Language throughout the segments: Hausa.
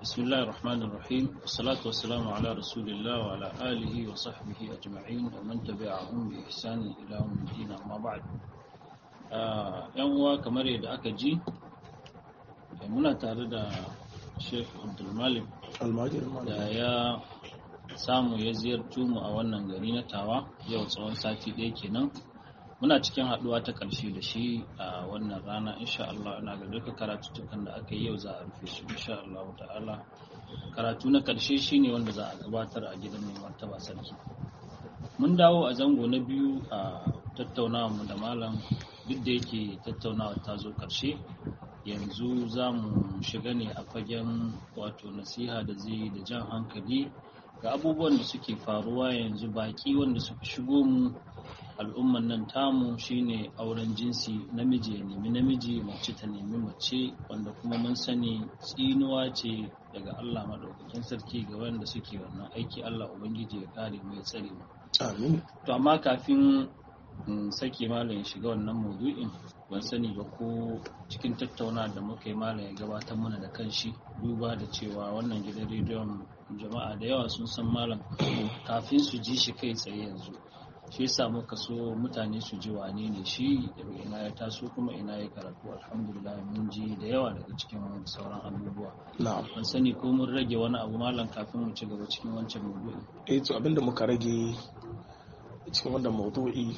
بسم الله الرحمن الرحيم والصلاة والسلام على رسول الله وعلى آله وصحبه أجمعين ومن تبعهم بإحسان إلى يوم الدين أما بعد yan uwa kamar yadda aka ji muna tare da sheikh abdulmalik da ya samu ya ziyarci mu a wannan gari na tawa yau tsawon sati ɗaya kenan muna cikin haɗuwa ta ƙarshe da shi a wannan rana insha Allah ina ga duka karatuttukan da aka yi yau za a rufe su insha Allah ta'ala karatu na ƙarshe shine wanda za a gabatar a gidan mai martaba sarki mun dawo a zango na biyu a tattaunawa mu da malam duk da yake tattaunawa ta zo ƙarshe yanzu za mu shiga ne a fagen wato nasiha da zai da jan hankali ga abubuwan da suke faruwa yanzu baki wanda suka shigo mu al'umman nan tamu shine auren jinsi namiji ya nemi namiji mace ta nemi mace wanda kuma mun sani tsinuwa ce daga Allah maɗaukakin sarki ga wanda suke wannan aiki Allah ubangiji ya kare mu ya tsare mu amin to amma kafin in sake malam ya shiga wannan maudu'in ban sani ba ko cikin tattauna da muka yi malam ya gabatar mana da kanshi duba da cewa wannan gidan rediyon jama'a da yawa sun san malam kafin su ji shi kai tsaye yanzu shi yasa muka so mutane su ji wane ne shi daga ina ya taso kuma ina ya karatu alhamdulillah mun ji da yawa daga cikin sauran abubuwa na'am ban sani ko mun rage wani abu malam kafin mu ci gaba cikin wancan maudu'in eh to abinda muka rage cikin wannan maudu'i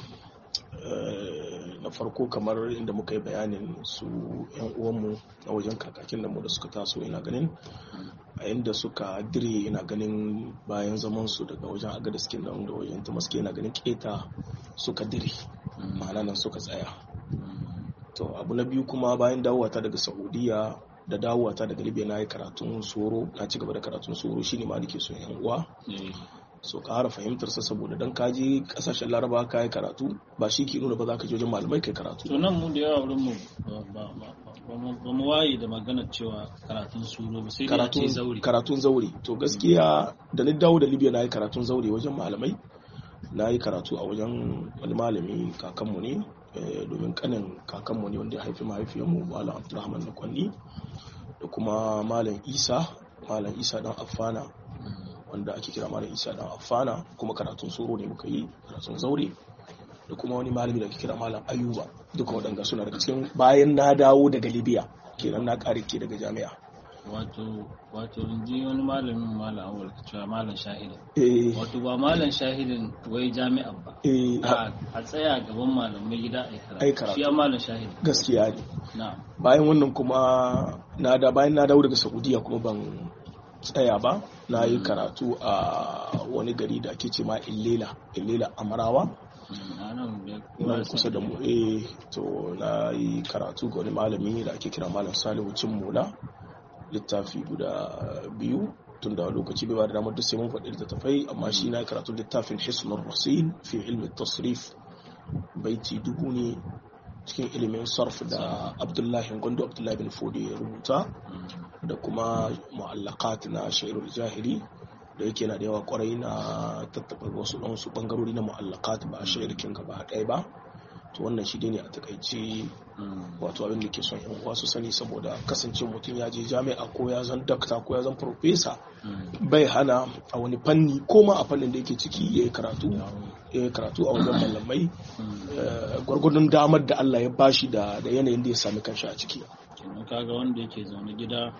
na farko kamar inda muka yi bayanin su yan uwanmu na wajen kakakin da mu da suka taso ina ganin a inda suka dire ina ganin bayan zaman su daga wajen agadiskin nan da wajen tumaske ina ganin keta suka dire ma'ana nan suka tsaya to abu na biyu kuma bayan dawowata daga saudiya da dawowata daga libya na yi karatun soro na ci gaba da karatun soro shine ma nake son yan uwa so ka hara fahimtar sa saboda dan ka je kasashen laraba ka yi karatu ba shi ke nuna ba za ka je wajen malamai kai karatu to nan mu da yawa wurin mu ba mu waye da magana cewa karatun suro ba sai dai a ce zauri karatun zaure to gaskiya da ni dawo da libya na yi karatun zaure wajen malamai na yi karatu a wajen wani malami kakanmu ne domin kanin kakanmu ne wanda ya haifi mahaifiyarmu malam abdulrahman na kwanni da kuma malam isa malam isa dan affana wanda ake kira malam isa dan affana kuma karatun soro ne muka yi karatun zaure da kuma wani malami da ake kira malam ayuba duka waɗanda suna daga cikin bayan na dawo daga libya kenan na ƙare ke daga jami'a wato wato ji wani malamin malam awal cewa malam shahidin eh wato ba malam shahidin wai jami'an ba eh a a tsaya gaban malamai gida a Ai yi karatu. karatu shi ya malam shahidin gaskiya ne na'am bayan wannan kuma na da bayan na dawo daga saudiya kuma ban tsaya ba na yi karatu a wani gari da ake ce ma illela illela amarawa Mm, a nan da kowa nan ya kusa san- da mu eh to na yi karatu ga wani malami da ake kira malam salihu cin mula littafi guda biyu tun da lokaci bai ba da damar duk sai mun faɗi littattafai amma shi na yi karatu littafin hisnul rasil fi ilmi tasrif baiti dubu ne cikin ilimin sarf da abdullahi gondo abdullahi bin fodi ya rubuta Mm, da kuma mu'allaqat na shairul jahili da yake na da yawa kwarai na tattaba wasu ɗan su bangarori na mu'allaqat ba shairkin gaba ɗaya ba to wannan shi dai ne a takaice mm, wato abin da ke son yan uwa su sani saboda kasance mutum ya je jami'a ko ya zan dakta ko ya zan profesa mm. bai hana a wani fanni ko ma a fannin da yake ciki ya yi karatu ya yi karatu a wajen malamai Mm. eh, gwargwadon damar da Allah ya bashi da da yanayin da ya sami kanshi a ciki kenan kaga wanda yake zaune gida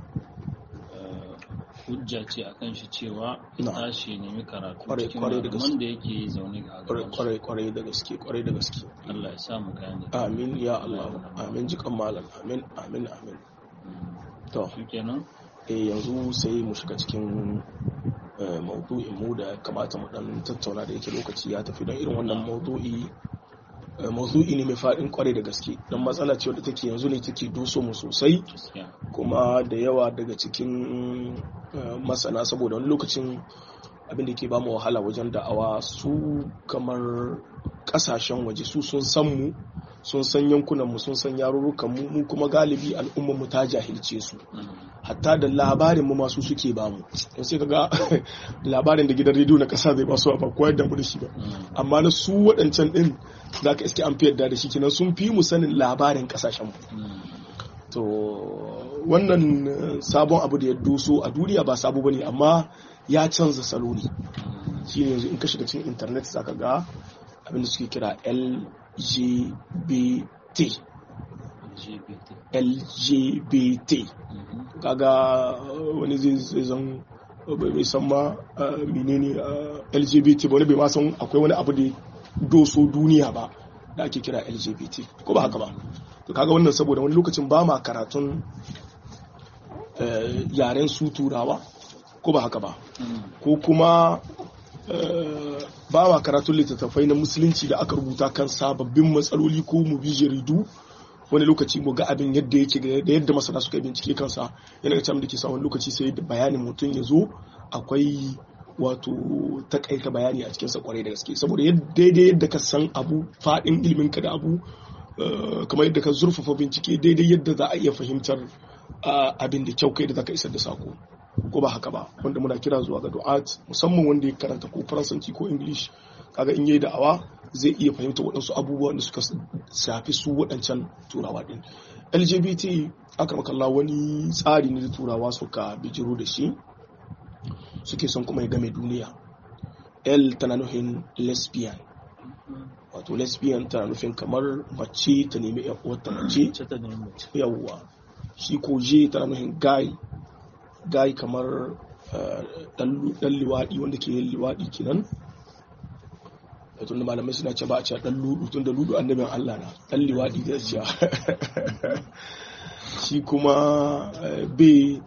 eh, hujja ce a kan shi cewa Na. tashi ya nemi karatu Kwarai- cikin kwarai da malaman gaske. da yake zaune a kwarai gaban su. kwarai kwarai da gaske kwarai da gaske Allah ya sa mu gane amin ya Allah amin jikan malam amin amin amin Mm. to shi kenan eh yanzu sai mu shiga cikin eh, maudu'in mu da ya kamata mu dan tattauna da yake lokaci ya tafi don irin wannan maudu'i eh, maudu'i ne mai faɗin kwarai da gaske don matsala ce wadda take yanzu ne take doso mu sosai gaskiya kuma da yawa daga cikin eh, masana saboda wani lokacin abin da ke ba mu wahala wajen da'awa su kamar kasashen waje su sun san mu sun san yankunan mu sun san yarurrukan mu mu kuma galibi al'ummar mu ta jahilce su Mm. hatta da labarin mu masu suke ba mu in sai kaga labarin da gidan rediyo na kasa zai ba su ba koyar da mu da shi ba Mm. amma na su waɗancan ɗin za ka iske an fi yadda da shi kenan sun fi mu sanin labarin kasashen mu Mm. to wannan sabon abu da ya doso a duniya ba sabo bane amma ya canza salo ne shine yanzu in ka shiga cikin internet zaka ga abin da suke kira LGBT LGBT kaga wani zai zan bai san ma menene LGBT ba wani bai ma san akwai wani abu da doso duniya ba da ake kira LGBT ko ba haka ba to kaga wannan saboda wani lokacin ba ma karatun yaren su turawa ko ba haka ba ko kuma ba ma karatun littattafai na musulunci da aka rubuta kan sababbin matsaloli ko mu bi jaridu wani lokaci mu ga abin yadda yake da yadda masana suka bincike kansa yana ga da ke sa wani lokaci sai da bayanin mutum ya zo akwai wato takaita bayani a cikinsa kwarai da gaske saboda daidai yadda ka san abu faɗin ilimin ka da abu kamar yadda ka zurfafa bincike daidai yadda za a iya fahimtar abin da kyau kai da zaka isar da sako ko ba haka ba wanda muna kira zuwa ga du'at musamman wanda ya karanta ko faransanci ko english kaga in yayi da'awa zai iya fahimta waɗansu abubuwa da suka shafi su waɗancan turawa din lgbt aka makalla wani tsari ne da turawa suka bijiro da shi suke son kuma ya game duniya l tana nufin lesbian wato lesbian tana nufin kamar mace ta nemi wata mace yawwa shi ko je tana nufin guy guy kamar dan liwaɗi wanda ke yin liwaɗi kenan tun da malamai suna ce ba a ce dan ludu tun da ludu annabin Allah na dan liwaɗi da ce shi kuma b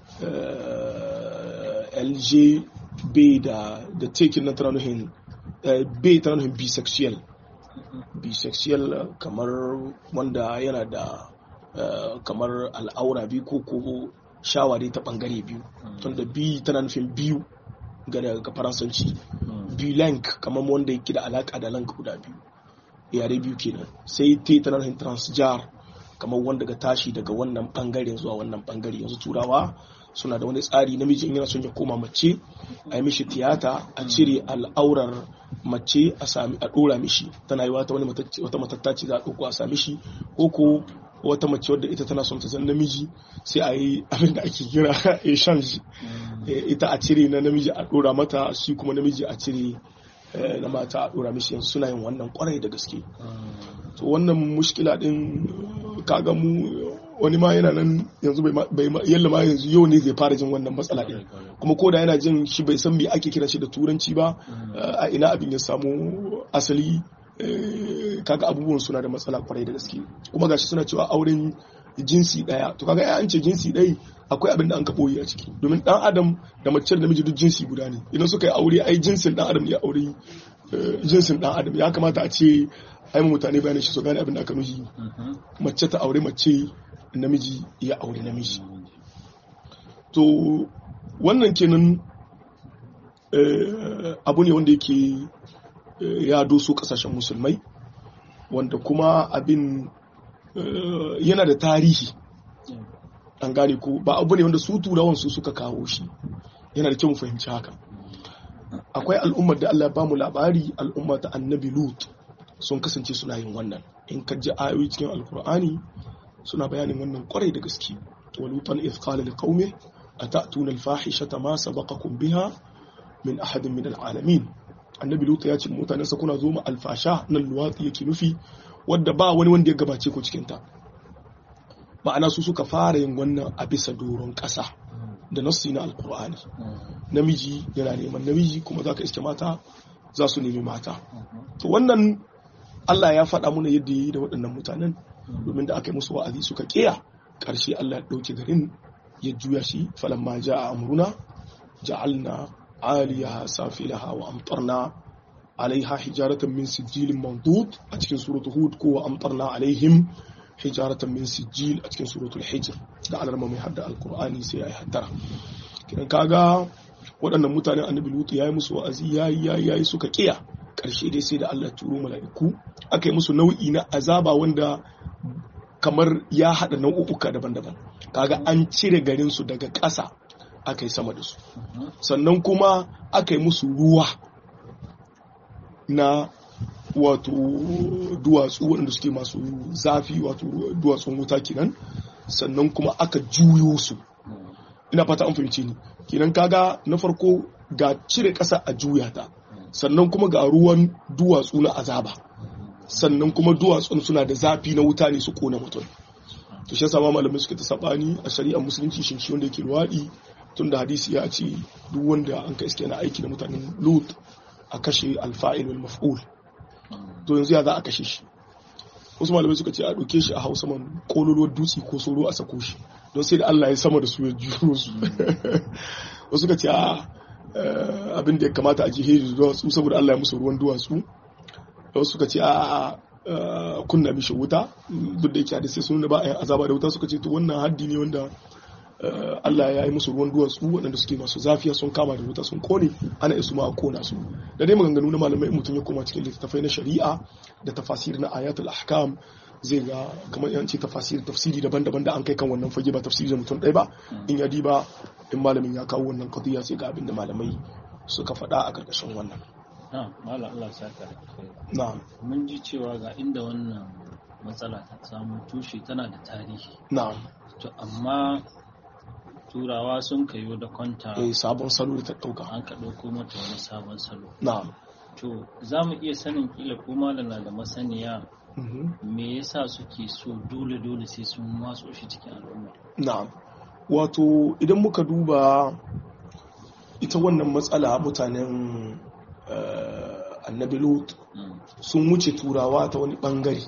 lg b da da taking na tana nufin b tana nufin bisexual bisexual kamar wanda yana da kamar al'aura biyu ko ko shawa dai ta bangare biyu tunda bi tana nufin biyu ga daga faransanci bilank kamar wanda yake da alaka da lanka guda biyu yare biyu kenan sai te tana nufin transjar kamar wanda ga tashi daga wannan bangaren zuwa wannan bangare yanzu turawa suna da wani tsari namiji in yana son ya koma mace a yi mishi tiyata a cire al'aurar mace a sami a dora mishi tana yi wata wani wata matattaci za a ɗauko a sami shi ko ko wata mace wadda ita tana son ta zan namiji sai a yi abin da ake kira exchange ita a cire na namiji a dora mata shi kuma namiji a cire na mata a dora mishi yanzu suna yin wannan kwarai da gaske to wannan mushkila din kaga mu wani ma yana nan yanzu bai yalla ma yanzu yau ne zai fara jin wannan matsala din kuma ko da yana jin shi bai san me ake kira shi da turanci ba a ina abin ya samu asali kaga abubuwan suna da matsala kwarai da gaske kuma gashi suna cewa auren jinsi daya to kaga an ce jinsi ɗaya akwai abin da an ka boye a ciki domin dan adam da mace da namiji duk jinsi guda ne idan suka yi aure ai jinsin dan adam ya aure jinsin dan adam ya kamata a ce ai mutane bayanin shi su gane abin da aka nuhi mace ta aure mace namiji ya aure namiji to wannan kenan abu ne wanda yake ya doso kasashen musulmai wanda kuma abin yana da tarihi an gane ko ba abu ne wanda su turawan su suka kawo shi yana da kyau mu fahimci haka akwai al'ummar da Allah ya bamu labari al'umma ta annabi lut sun kasance suna yin wannan in ka ji ayoyi cikin alkur'ani suna bayanin wannan kwarai da gaske walutan iz qala liqaumi atatuna alfahishata ma sabaqakum biha min ahadin min alalamin annabi lut ya ce mutanen sa kuna zo ma alfasha nan luwatsi yake nufi wadda ba wani wanda ya gabace ku cikin ta ma'ana su suka fara yin wannan a bisa doron ƙasa da nassi na alkur'ani namiji yana neman namiji kuma za ka iske mata za su nemi mata to wannan Allah ya faɗa muna yadda yi da waɗannan mutanen domin da aka yi musu wa'azi suka ƙiya ƙarshe Allah ya ɗauke garin ya juya shi falamma ja a amruna ja'alna aliyaha safilaha wa amtarna alaiha hijaratan min sijilin mandud a cikin suratul hud ko wa amtarna alaihim hijaratan min sijil a cikin suratul hijr da alarma mai hadda alqur'ani sai ya yi haddara kidan kaga waɗannan mutanen annabi lutu yayi musu wa'azi yayi yayi yayi suka kiya ƙarshe dai sai da Allah turo mala'iku aka yi musu nau'i na azaba wanda kamar ya haɗa nau'uka daban-daban kaga an cire garin su daga ƙasa aka yi sama da su sannan kuma aka yi musu ruwa na wato duwatsu waɗanda suke masu zafi wato duwatsun wuta kenan sannan kuma aka juyo su ina fata an fahimce ni kenan kaga na farko ga cire ƙasa a juya ta sannan kuma ga ruwan duwatsu na azaba sannan kuma duwatsun suna da zafi na wuta ne su kona mutum to shi yasa ma malamai suke ta sabani a shari'ar musulunci shin shi wanda yake luwaɗi tun da hadisi ya ce duk wanda an ka iske na aiki da mutanen lut a kashe alfa'il wal maf'ul to yanzu ya za a kashe shi wasu malamai suka ce a ɗauke shi a hausa man kololuwar dutse ko soro a sako shi don sai da Allah ya sama da su ya juro su wasu suka ce a abin da ya kamata a jihiri da duwatsu saboda Allah ya musu ruwan duwatsu wasu suka ce a kunna mishi wuta duk da yake hadisi sun ba a yin azaba da wuta suka ce to wannan haddi ne wanda Allah ya yi musu ruwan duwatsu waɗanda suke masu zafiya sun kama da wuta sun kone ana isu ma a kona su da dai maganganu na malamai mutum ya koma cikin littattafai na shari'a da tafasir na ayatul ahkam zai ga kamar yanci tafasir tafsiri daban-daban da an kai kan wannan fage ba tafsiri da mutum ɗaya ba in ya diba in malamin ya kawo wannan qadiya sai ga abin da malamai suka faɗa a ƙarƙashin wannan malam Allah saka da kai na'am mun ji cewa ga inda wannan matsala ta samu tushe tana da tarihi na'am to amma turawa sun kayo da kwanta eh sabon salo da ta dauka an ka ɗauko mata wani sabon salo na'am to za mu iya sanin kila ko malam na da masaniya mhm me yasa suke so dole dole sai sun watso shi cikin al'umma na'am wato idan muka duba ita wannan matsala mutanen eh, annabi lut Mm. sun wuce turawa ta wani bangare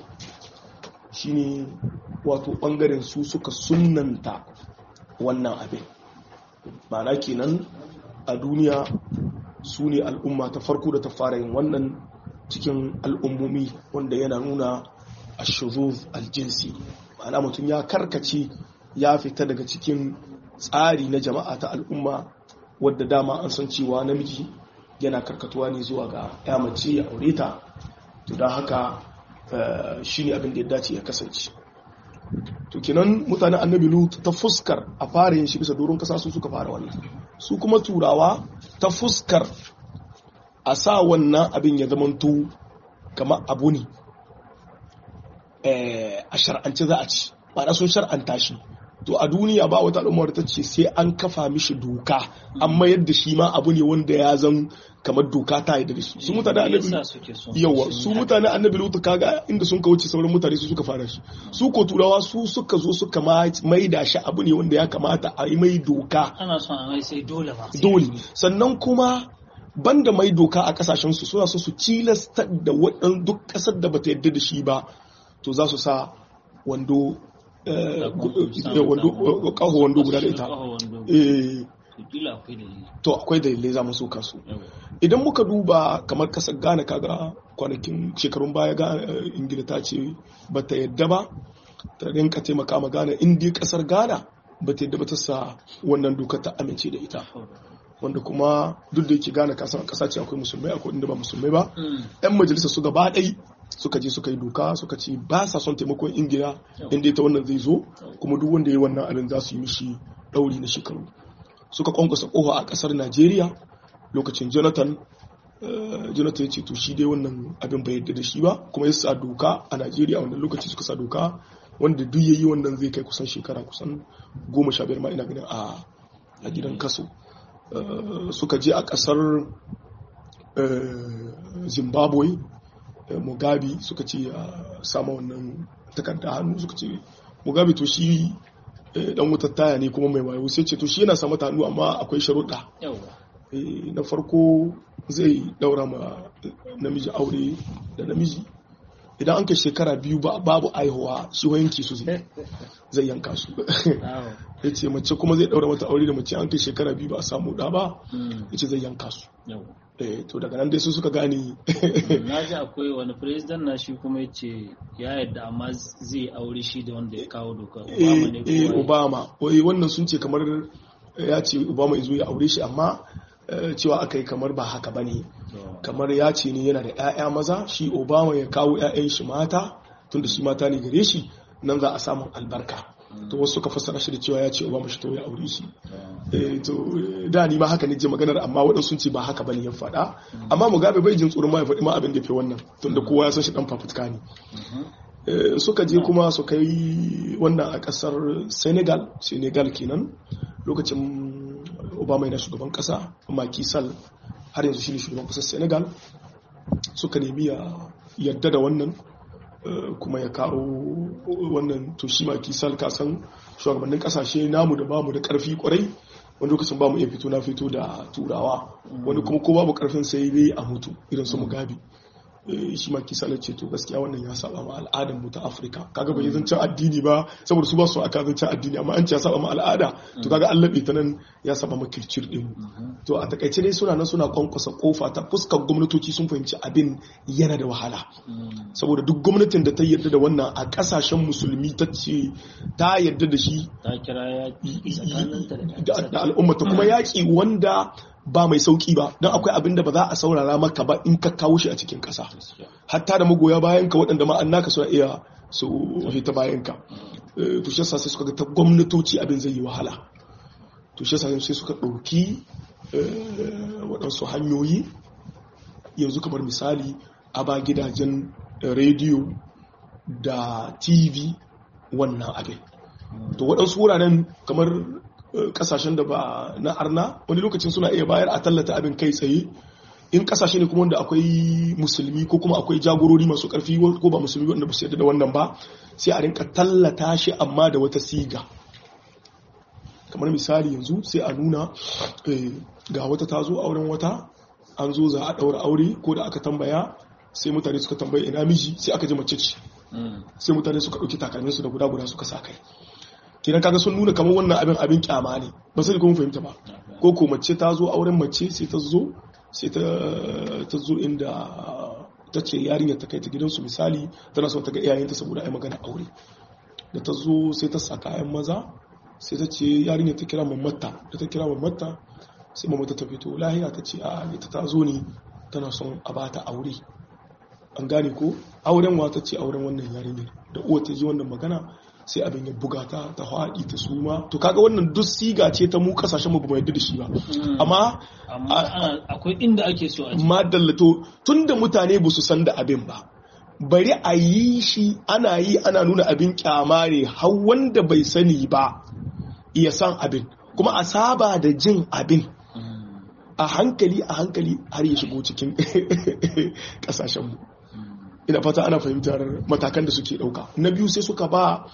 shine wato bangaren su suka sunanta wannan abin ma'ana kenan a duniya su ne al'umma ta farko da ta fara yin wannan cikin al'ummomi wanda yana nuna a aljinsi ma'ana mutum ya karkace ya fita daga cikin tsari na jama'a ta al'umma wadda dama an san cewa namiji yana karkatuwa ne zuwa ga ya mace ya aure ta to don haka shi ne abin da ya dace ya kasance to kenan mutanen annabi lut ta fuskar a fara yin shi bisa doron kasa su suka fara wannan su kuma turawa ta fuskar a sa wannan abin ya zamanto kamar abu ne eh, a shar'ance za a ci ba sun shar'anta shi to a duniya ba wata al'ummar ta ce sai an kafa mishi doka amma yadda shi ma abu ne wanda ya zan kamar doka ta yi da shi su mutane Me annabi yasa suke son yawa yi su haka? mutane annabi lutu kaga inda sun wuce sauran mutane su suka fara shi su ko turawa su suka zo suka ma- maida shi abu ne wanda ya kamata a yi mai doka ana son a mai sai dole ba dole sannan kuma banda mai doka a kasashen su suna so su cilasta da waɗan duk ƙasar da bata yadda da shi ba to za su sa wando eh, Da kuma gu- sa eh, wando mutane. eh, ƙaho wando guda da ita Ƙaho wando. Eh, To kila akwai dalili to akwai dalilai za mu so kansu Yawa. idan muka duba kamar kasar ghana kaga kwanakin shekarun baya ga eh, ingila ta ce ba ta yadda ba ta rinka taimaka ma ghana inda kasar ghana ba ta yadda ba ta sa wannan dokar ta amince da ita wanda kuma duk da yake ghana kasan kasa ce akwai musulmai akwai inda ba musulmai ba Mm. yan majalisa su gaba ɗai suka je suka yi doka suka ce ba sa son taimakon ingila inda ita wannan zai zo kuma duk wanda ya yi wannan abin za su yi mishi ɗauri na shekaru suka kwankwasa ƙofa a ƙasar najeriya lokacin jonathan eh, jonathan ya ce to shi dai wannan abin bai yadda da shi ba kuma ya sa doka a najeriya wannan lokaci suka sa doka wanda duk ya yi wannan zai kai kusan shekara kusan goma sha biyar ma ina ganin a a gidan kaso Eh, suka je a ƙasar eh, zimbabwe eh, mugabe suka ce a sama wannan takarda hannu suka ce mugabe to shi eh, dan wutar taya ne kuma mai wayo sai ce to shi yana samu hannu amma akwai sharuɗa Yawa. Eh, na farko zai daura ma namiji aure da namiji idan an kai shekara biyu ba babu aihuwa shi yanki su zai zai yanka su Yawa. ya ce mace kuma zai daura mata aure da mace an kai shekara biyu ba a samu da ba Mm. ya ce zai yanka su Yawa. Eh, to daga nan dai su suka gane na ji akwai wani president na shi kuma ya ce ya yadda amma zai aure shi da wanda ya kawo doka obama ne eh, eh, ko waye? obama wai wannan sun ce kamar eh, ya ce obama ya zo ya aure shi amma eh, cewa aka yi kamar ba haka ba ne To, kamar ya ce ne yana da 'ya'ya maza shi obama ya kawo 'ya'yan shi mata tunda shi mata ne gare shi nan za a samun albarka to wasu suka fassara shi da cewa ya ce obama shi to ya aure shi to, eh, to eh, da ni ma haka ne je maganar amma waɗansu sun ce ba haka bane ya faɗa amma mugabe bai jin tsoron ma ya faɗi ma abin da ya fi wannan tunda kowa ya san shi dan fafutuka ne mhm. suka je kuma su kai wannan a kasar senegal senegal kenan lokacin obama yana shugaban kasa Macky Sall har yanzu shine shugaban kasar senegal suka nemi ya yadda da wannan kuma ya kawo wannan to shi Macky Sall kasan shugabannin kasashe namu da bamu da karfi kwarai wani lokacin bamu iya fito na fito da turawa wani kuma ko babu karfin sai dai a mutu irin su mugabe shi ma kisa ce to gaskiya wannan ya saba ma al'adar mu ta Afirka kaga bai zancen addini ba saboda su ba su aka zancen addini amma an ce ya saba ma al'ada to kaga an labe ta nan ya saba ma kircir din to a takaice dai suna nan suna kwankwasa kofa ta fuskar gwamnatoci sun fahimci abin yana da wahala saboda duk gwamnatin da ta yarda da wannan a kasashen musulmi ta ce ta yarda da shi ta kira da al'ummata kuma yaƙi wanda ba mai sauki ba don akwai abin da ba za a saurara maka ba in ka kawo shi a cikin ƙasa hatta da magoya bayan ka waɗanda ma'an naka suna iya su hita bayan ka to shi yasa sai suka ga ta gwamnatoci abin zai yi wahala to shi yasa sai suka ɗauki waɗansu hanyoyi yanzu kamar misali a ba gidajen rediyo da tv wannan abin to waɗansu wuraren kamar kasashen da ba na arna wani lokacin suna iya bayar a tallata abin kai tsaye in kasashe ne kuma wanda akwai musulmi ko kuma akwai jagorori masu karfi ko ba musulmi wanda ba su yadda da wannan ba sai a rinka tallata shi amma da wata siga kamar misali yanzu sai a nuna ga wata ta zo auren wata an zo za a ɗaura aure ko da aka tambaya sai mutane suka tambaye ina miji sai aka ji mace ce sai mutane suka ɗauki takalminsu da guda guda suka sa kai kenan kaga sun nuna kamar wannan abin abin kyama ne ba sai kuma fahimta ba ko ko mace ta zo auren mace sai ta zo sai ta zo inda ta ce yarinyar ta kai ta gidansu misali tana son ta ga iyayenta saboda ai magana aure da ta zo sai ta sa kayan maza sai ta ce yarinyar ta kira mamata da ta kira mamata sai mamata ta fito lahiya ta ce a ita ta zo ne tana son a bata aure an gane ko auren wa ta ce auren wannan yarinyar da uwa ta ji wannan magana sai abin ya buga ta ta haɗi ta suma to kaga wannan duk siga ce ta mu kasashen mu ba yadda da shi ba amma akwai inda ake so a ma dallato tunda mutane ba su san da abin ba bari a yi shi ana yi ana nuna abin kyama ne har wanda bai sani ba ya san abin kuma a saba da jin abin a hankali a hankali har ya shigo cikin kasashen mu ina fata ana fahimtar matakan da suke dauka na biyu sai suka ba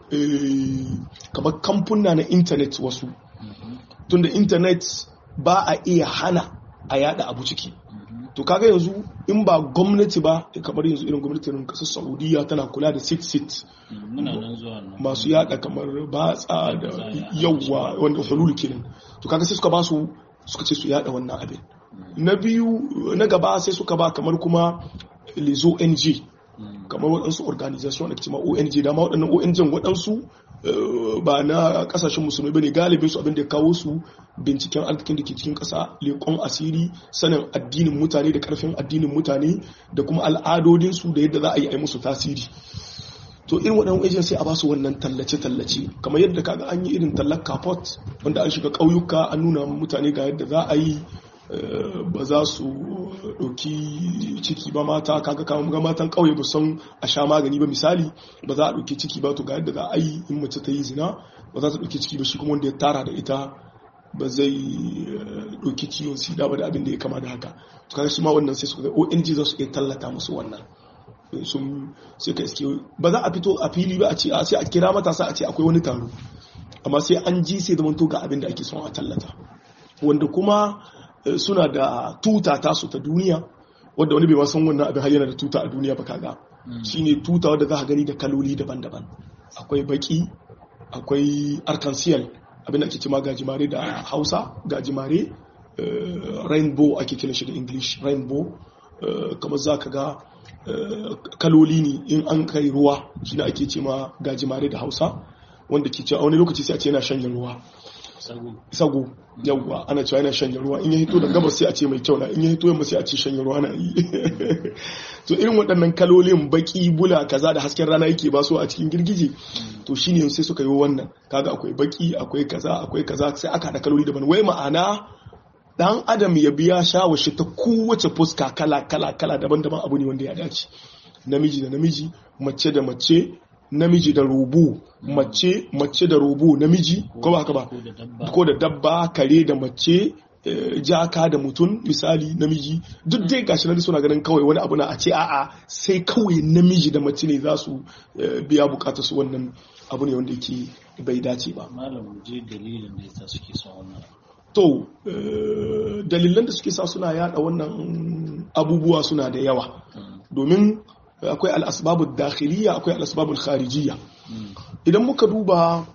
kamar kamfuna na intanet wasu tunda intanet ba a iya hana a yada abu ciki to kaga yanzu in ba gwamnati ba kamar yanzu irin gwamnatin kasar saudiya tana kula da sit sit masu yada kamar batsa da yawwa wanda hulul kenan to kaga sai suka ba su suka ce su yada wannan abin na biyu na gaba sai suka ba kamar kuma les ONG kamar waɗansu organization da ke cima ONG dama waɗannan ONG waɗansu ba na ƙasashen musulmi ba ne galibin su abin da ya kawo su binciken arzikin da ke cikin ƙasa leƙon asiri sanin addinin mutane da ƙarfin addinin mutane da kuma al'adodinsu da yadda za a yi a musu tasiri to irin waɗannan wajen sai a ba su wannan tallace-tallace kamar yadda kaga an yi irin tallar kapot wanda an shiga ƙauyuka an nuna mutane ga yadda za a yi ba za su ɗauki ciki ba mata kaga kama ga matan ƙauye ba san a sha magani ba misali ba za a ɗauki ciki ba to ga yadda za a yi in mace ta yi zina ba za ta ɗauki ciki ba shi kuma wanda ya tara da ita ba zai ɗauki ciwon sida ba da abin da ya kama da haka to kaga shi ma wannan sai su ga ONG za su iya tallata musu wannan sun sai ka iske ba za a fito a fili ba a ce sai a kira matasa a ce akwai wani taro amma sai an ji sai zamanto ga abin da ake son a tallata wanda kuma suna da tuta tasu ta duniya wadda wani bai san wannan abin har yana da tuta a duniya ba kaga shine tuta wadda za ka gani da kaloli daban-daban akwai baki akwai arkansiyal abin da ake cima gajimare da hausa gajimare rainbow ake kiran shi da english rainbow kamar za ka ga kaloli ne in an kai ruwa shi ake cima gajimare da hausa wanda ke cewa wani lokaci sai a ce yana shanye ruwa sago yawwa ana cewa yana shanye ruwa in ya hito da gabas sai a ce mai kyau na in ya hito yamma sai a ce shanye ruwa na yi to irin waɗannan kalolin baki bula kaza da hasken rana yake ba su a cikin girgije to shine sai suka yi wannan kaga akwai baki akwai kaza akwai kaza sai aka haɗa kaloli daban wai ma'ana dan adam ya biya shawashi ta kowace fuska kala kala kala daban-daban abu ne wanda ya dace namiji da namiji mace da mace namiji da rubu mace mace da rubu namiji ko ba haka ba ko da dabba ko da dabba kare da mace eh, jaka da mutum misali namiji duk dai gashi nan suna ganin kawai wani abu na a ce a'a sai kawai namiji da mace ne za su eh, biya bukatar su wannan abu ne wanda yake bai dace ba malam mu je dalilin da yasa suke son wannan to eh, dalilan da suke sa suna yada wannan abubuwa suna da yawa Mm, domin akwai al'asbabu dakhiliya akwai al'asbabu kharijiyya mm, idan muka duba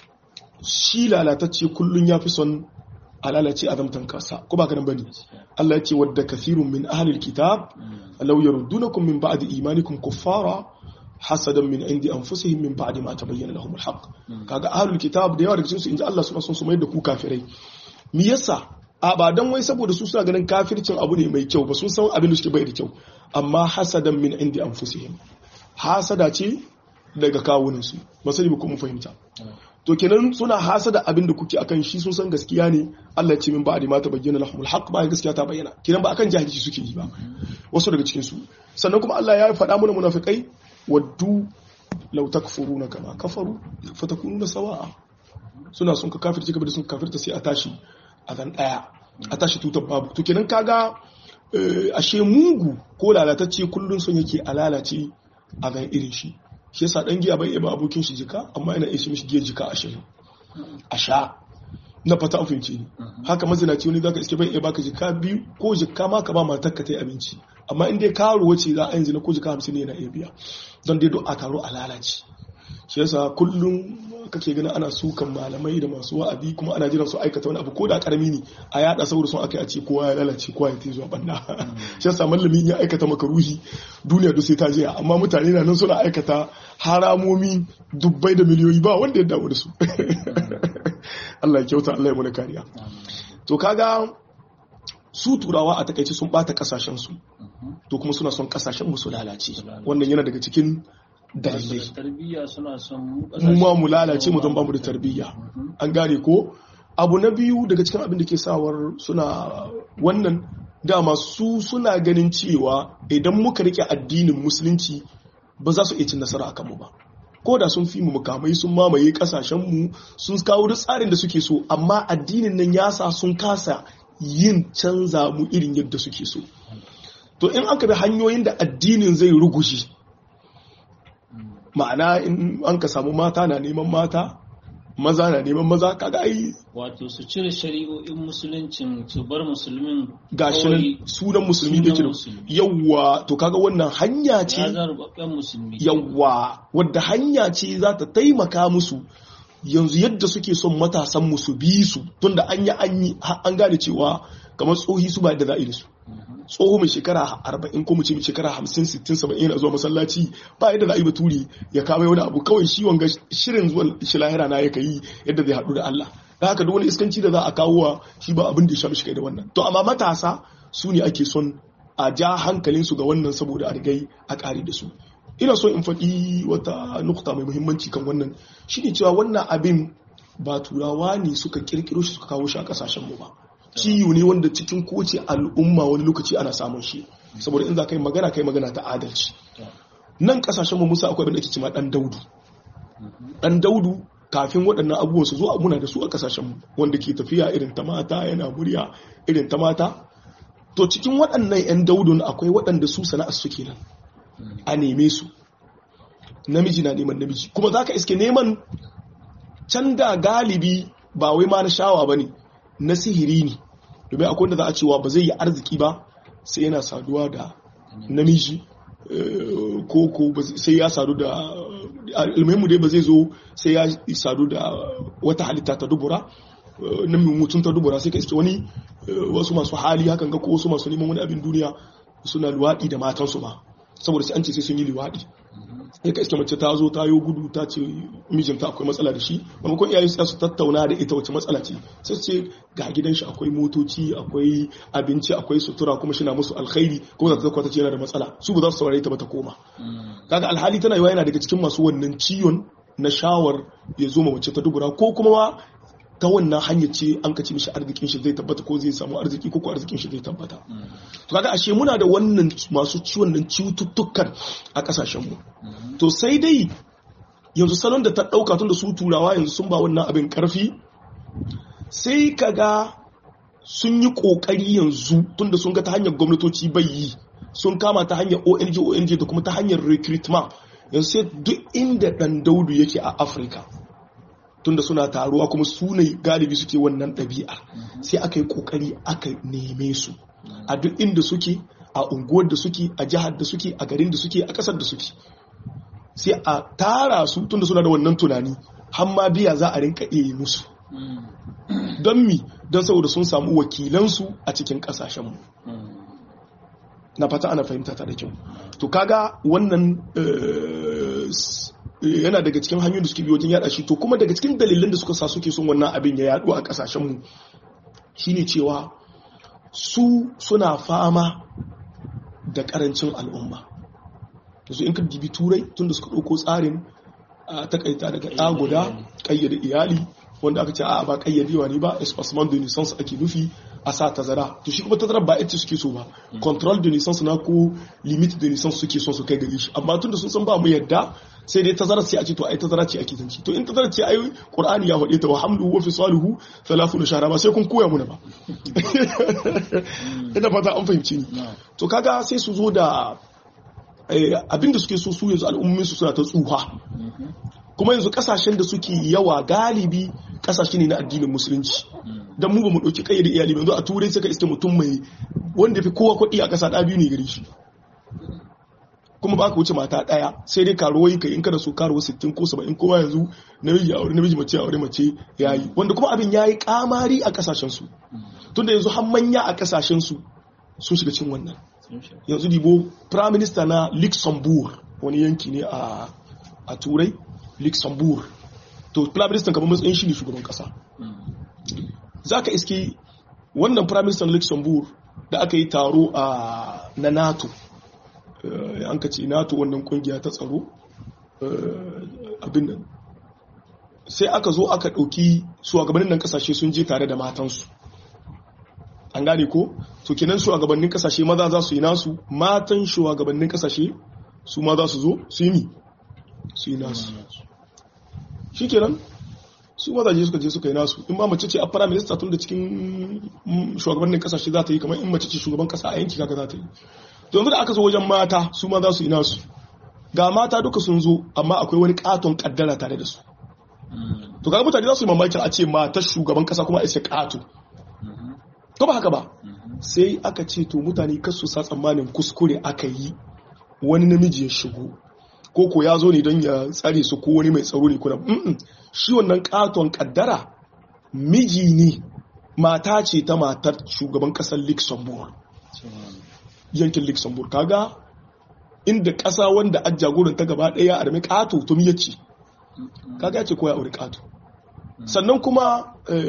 shi lalatacce kullun ya fi son a lalace a zamtan kasa ko ba ka nan bane gaskiya. Allah ya ce wadda kathirun min ahlil kitab Mm, law yaruddunakum min ba'di imanikum kuffara hasadan min indi anfusihim min ba'di ma tabayyana lahum alhaq Mm. kaga ahlul kitab da yawa daga cikin su inji Allah suna son su mai da ku kafirai me yasa a ba dan wai saboda su suna ganin kafircin abu ne mai kyau ba sun san abin da suke bai da kyau amma hasadan min indi anfusihim hasada ce daga kawunan su ba sani ba kuma fahimta mm, to kenan suna hasada abin da kuke akan shi sun san gaskiya ne Allah ya ce min ba'di ma tabayyana lahumul haqq ba gaskiya ta bayyana kenan ba akan jahilci suke yi ba wasu daga cikin su sannan kuma Allah ya faɗa mana munafikai waddu law takfuruna kama kafaru fatakununa sawa'a suna sun ka kafirci gaba da sun kafirta sai a tashi a zan daya a tashi tutar babu to kenan kaga eh, ashe mugu ko lalatacce kullun sun yake a lalace a zan irin shi shi yasa dan giya bai iya ba abokin shi jika amma ina iya shi mishi giya jika ashirin a sha na fata an fahimce ni haka mazinaci wani zaka iske bai iya baka jika biyu ko jika ma ka ba matar ka ta yi abinci amma in dai karo wace za a yanzu na ko jika hamsin ne yana iya biya don dai don a taro a lalace shi yasa kullum kake ganin ana sukan malamai da masu wa'azi kuma ana jiran su aikata wani abu ko da karami ne a yada saboda sun aka yi a ce kowa ya lalace kowa ya tai zuwa banda shi yasa malami ya aikata maka ruhi duniya duk sai ta jiya amma mutane na nan suna aikata haramomi dubbai da miliyoyi ba wanda ya dawo da su Allah ya kyauta Allah ya mana kariya to kaga su turawa a takaice sun bata kasashen su to kuma suna son kasashen mu su lalace wannan yana daga cikin dalilai tarbiyya suna son mu ma mu lalace mu don bamu da tarbiyya an gane ko abu na biyu daga cikin abin da ke sawar suna wannan dama su suna ganin cewa idan muka rike addinin musulunci ba za su iya cin nasara akan mu ba ko da sun fi mu mukamai sun mamaye kasashen mu sun kawo duk tsarin da suke so amma addinin nan ya sa sun kasa yin canza mu irin yadda suke so to in aka bi hanyoyin da addinin zai rugushe ma'ana in an ka samu mata na neman mata maza na neman maza kaga ai wato su cire shari'o'in musuluncin su bar musulmin gashin sunan musulmi da kira yawwa to kaga wannan hanya ce ya zarbabben musulmi yawwa wadda hanya ce za ta taimaka musu yanzu yadda suke son matasan musu bi su tunda an yi an yi an gane cewa kamar tsohi su ba da za a yi da su tsoho mai shekara arba'in ko mu ce mai shekara hamsin sittin saba'in yana zuwa masallaci ba yadda za a yi baturi ya kawo wani abu kawai shi wanga shirin zuwa shi lahira na ya yi yadda zai haɗu da Allah da haka duk wani iskanci da za a kawo wa shi ba abin da ya sha mishi kai da wannan to amma matasa su ne ake son a ja hankalin su ga wannan saboda a rigai a ƙare da su ina so in faɗi wata nukta mai muhimmanci kan wannan shine cewa wannan abin ba turawa ne suka kirkiro shi suka kawo shi a ƙasashen mu ba ciwo ne wanda cikin kowace al'umma wani lokaci ana samun shi saboda in za ka yi magana ka yi magana ta adalci nan kasashen mu musa akwai abin da ake cima dan daudu dan daudu kafin waɗannan abubuwan su zo muna da su a kasashen mu wanda ke tafiya irin ta mata yana murya irin ta mata to cikin waɗannan 'yan daudun akwai waɗanda su sana'ar su kenan a neme su namiji na neman namiji kuma za ka iske neman can da galibi ba wai ma na shawa ba ne na sihiri ne domin akwai wanda za a cewa ba zai yi arziki ba sai yana saduwa da namiji ko ko sai ya sadu da ilmaimu dai ba zai zo sai ya sadu da wata halitta ta dubura na mutum ta dubura sai ka iske wani wasu masu hali hakan ga ko wasu masu neman wani abin duniya suna luwaɗi da matansu ba saboda sai an ce sai sun yi luwaɗi ya ka iske mace ta zo ta yi gudu ta ce mijinta akwai matsala da shi maimakon iyayen su tattauna da ita wace matsala ce sai ce ga gidan shi akwai motoci akwai abinci akwai sutura kuma shi na musu alkhairi kuma za ta zakwa ta ce yana da matsala su ba za su saurare ta ba ta koma kaga alhali tana yiwa yana daga cikin masu wannan ciwon na shawar ya zo ma mace ta dubura ko kuma ta wannan hanyar ce an kace mishi arzikin shi zai tabbata ko zai samu arziki ko ko arzikin shi zai tabbata to kaga ashe muna da wannan masu ciwon nan cututtukan a kasashen mu to sai dai yanzu salon da ta dauka tun da su turawa yanzu sun ba wannan abin karfi sai kaga sun yi kokari yanzu tunda sun ga ta hanyar gwamnatoci bai yi sun kama ta hanyar ONG ONG da kuma ta hanyar recruitment yanzu sai duk inda dan daudu yake a Afirka tunda suna taruwa kuma su ne galibi suke wannan ɗabi'a sai aka yi kokari aka neme su a duk inda suke a unguwar da suke a jihar da suke a garin da suke a ƙasar da suke sai a tara su tunda suna da wannan tunani har ma biya za a rinka iya yi musu don mi don saboda sun samu wakilansu a cikin kasashenmu na fata ana fahimta ta da kyau to kaga wannan yana daga cikin hanyoyin da suke biyo wajen yada shi to kuma daga cikin dalilan da suka sa suke son wannan abin ya yadu a kasashenmu shine cewa su suna fama da karancin al'umma yanzu in ka dibi turai tun da suka ɗauko tsarin a takaita daga ɗa guda ƙayyade iyali wanda aka ce a ba ƙayyadewa ne ba espacement de naissance ake nufi a sa tazara to shi kuma tazara ba ita suke so ba control de naissance na ko limit de naissance suke so su kai gari shi amma tun da sun san ba mu yadda sai dai tazara ce a ce to ai tazara ce ake zanci to in tazara ce ai qur'ani ya faɗe ta wa hamluhu wa fisaluhu 30 shahra ba sai kun koya muna ba ina fata an fahimci ni to kaga sai su zo da abinda suke so su yanzu al'ummin su suna ta tsuha kuma yanzu kasashen da suke yawa galibi kasashe ne na addinin musulunci don mu ba mu ɗauki kayyade iyali yanzu a turai suka iske mutum mai wanda fi kowa kuɗi a ƙasa ɗaya biyu ne gare shi kuma ba ka wuce mata ɗaya sai dai karuwai kai in kada so karuwa sittin ko saba'in kowa yanzu namiji aure namiji mace aure mace ya yi wanda kuma abin ya yi kamari a kasashen su tunda yanzu har manya a kasashen su sun shiga cin wannan yanzu dibo prime minister na luxembourg wani yanki ne a turai luxembourg to prime minister kamar matsayin shi ne shugaban kasa za ka iske wannan prime minister na luxembourg da aka yi taro a na nato an ka ce nato wannan kungiya ta tsaro abin nan sai aka zo aka ɗauki shugabannin nan kasashe sun je tare da matansu an gane ko to kenan shugabannin kasashe maza za su yi nasu matan shugabannin kasashe su ma za su zo su yi mi su yi nasu shi kenan su mazaje suka je suka yi nasu in ma mace ce a fara minista tun da cikin shugabannin kasashe za ta yi kamar in mace ce shugaban kasa a yanki kaka za ta yi yanzu da aka zo wajen mata su ma za su yi nasu ga mata duka sun zo amma akwai wani katon kaddara tare da su to kaga mutane za su yi mamakin a ce matar shugaban kasa kuma a isa kato ko ba haka ba sai aka ce to mutane kasu sa tsammanin kuskure aka yi wani namiji ya shigo ko ko ya zo ne don ya tsare su ko wani mai tsaro ne kuna shi wannan katon kaddara miji ne mata ce ta matar shugaban kasar luxembourg yankin luxembourg kaga inda kasa wanda a jagoran ta gaba daya a rami kato to miya ce kaga ya ce ko ya aure kato sannan kuma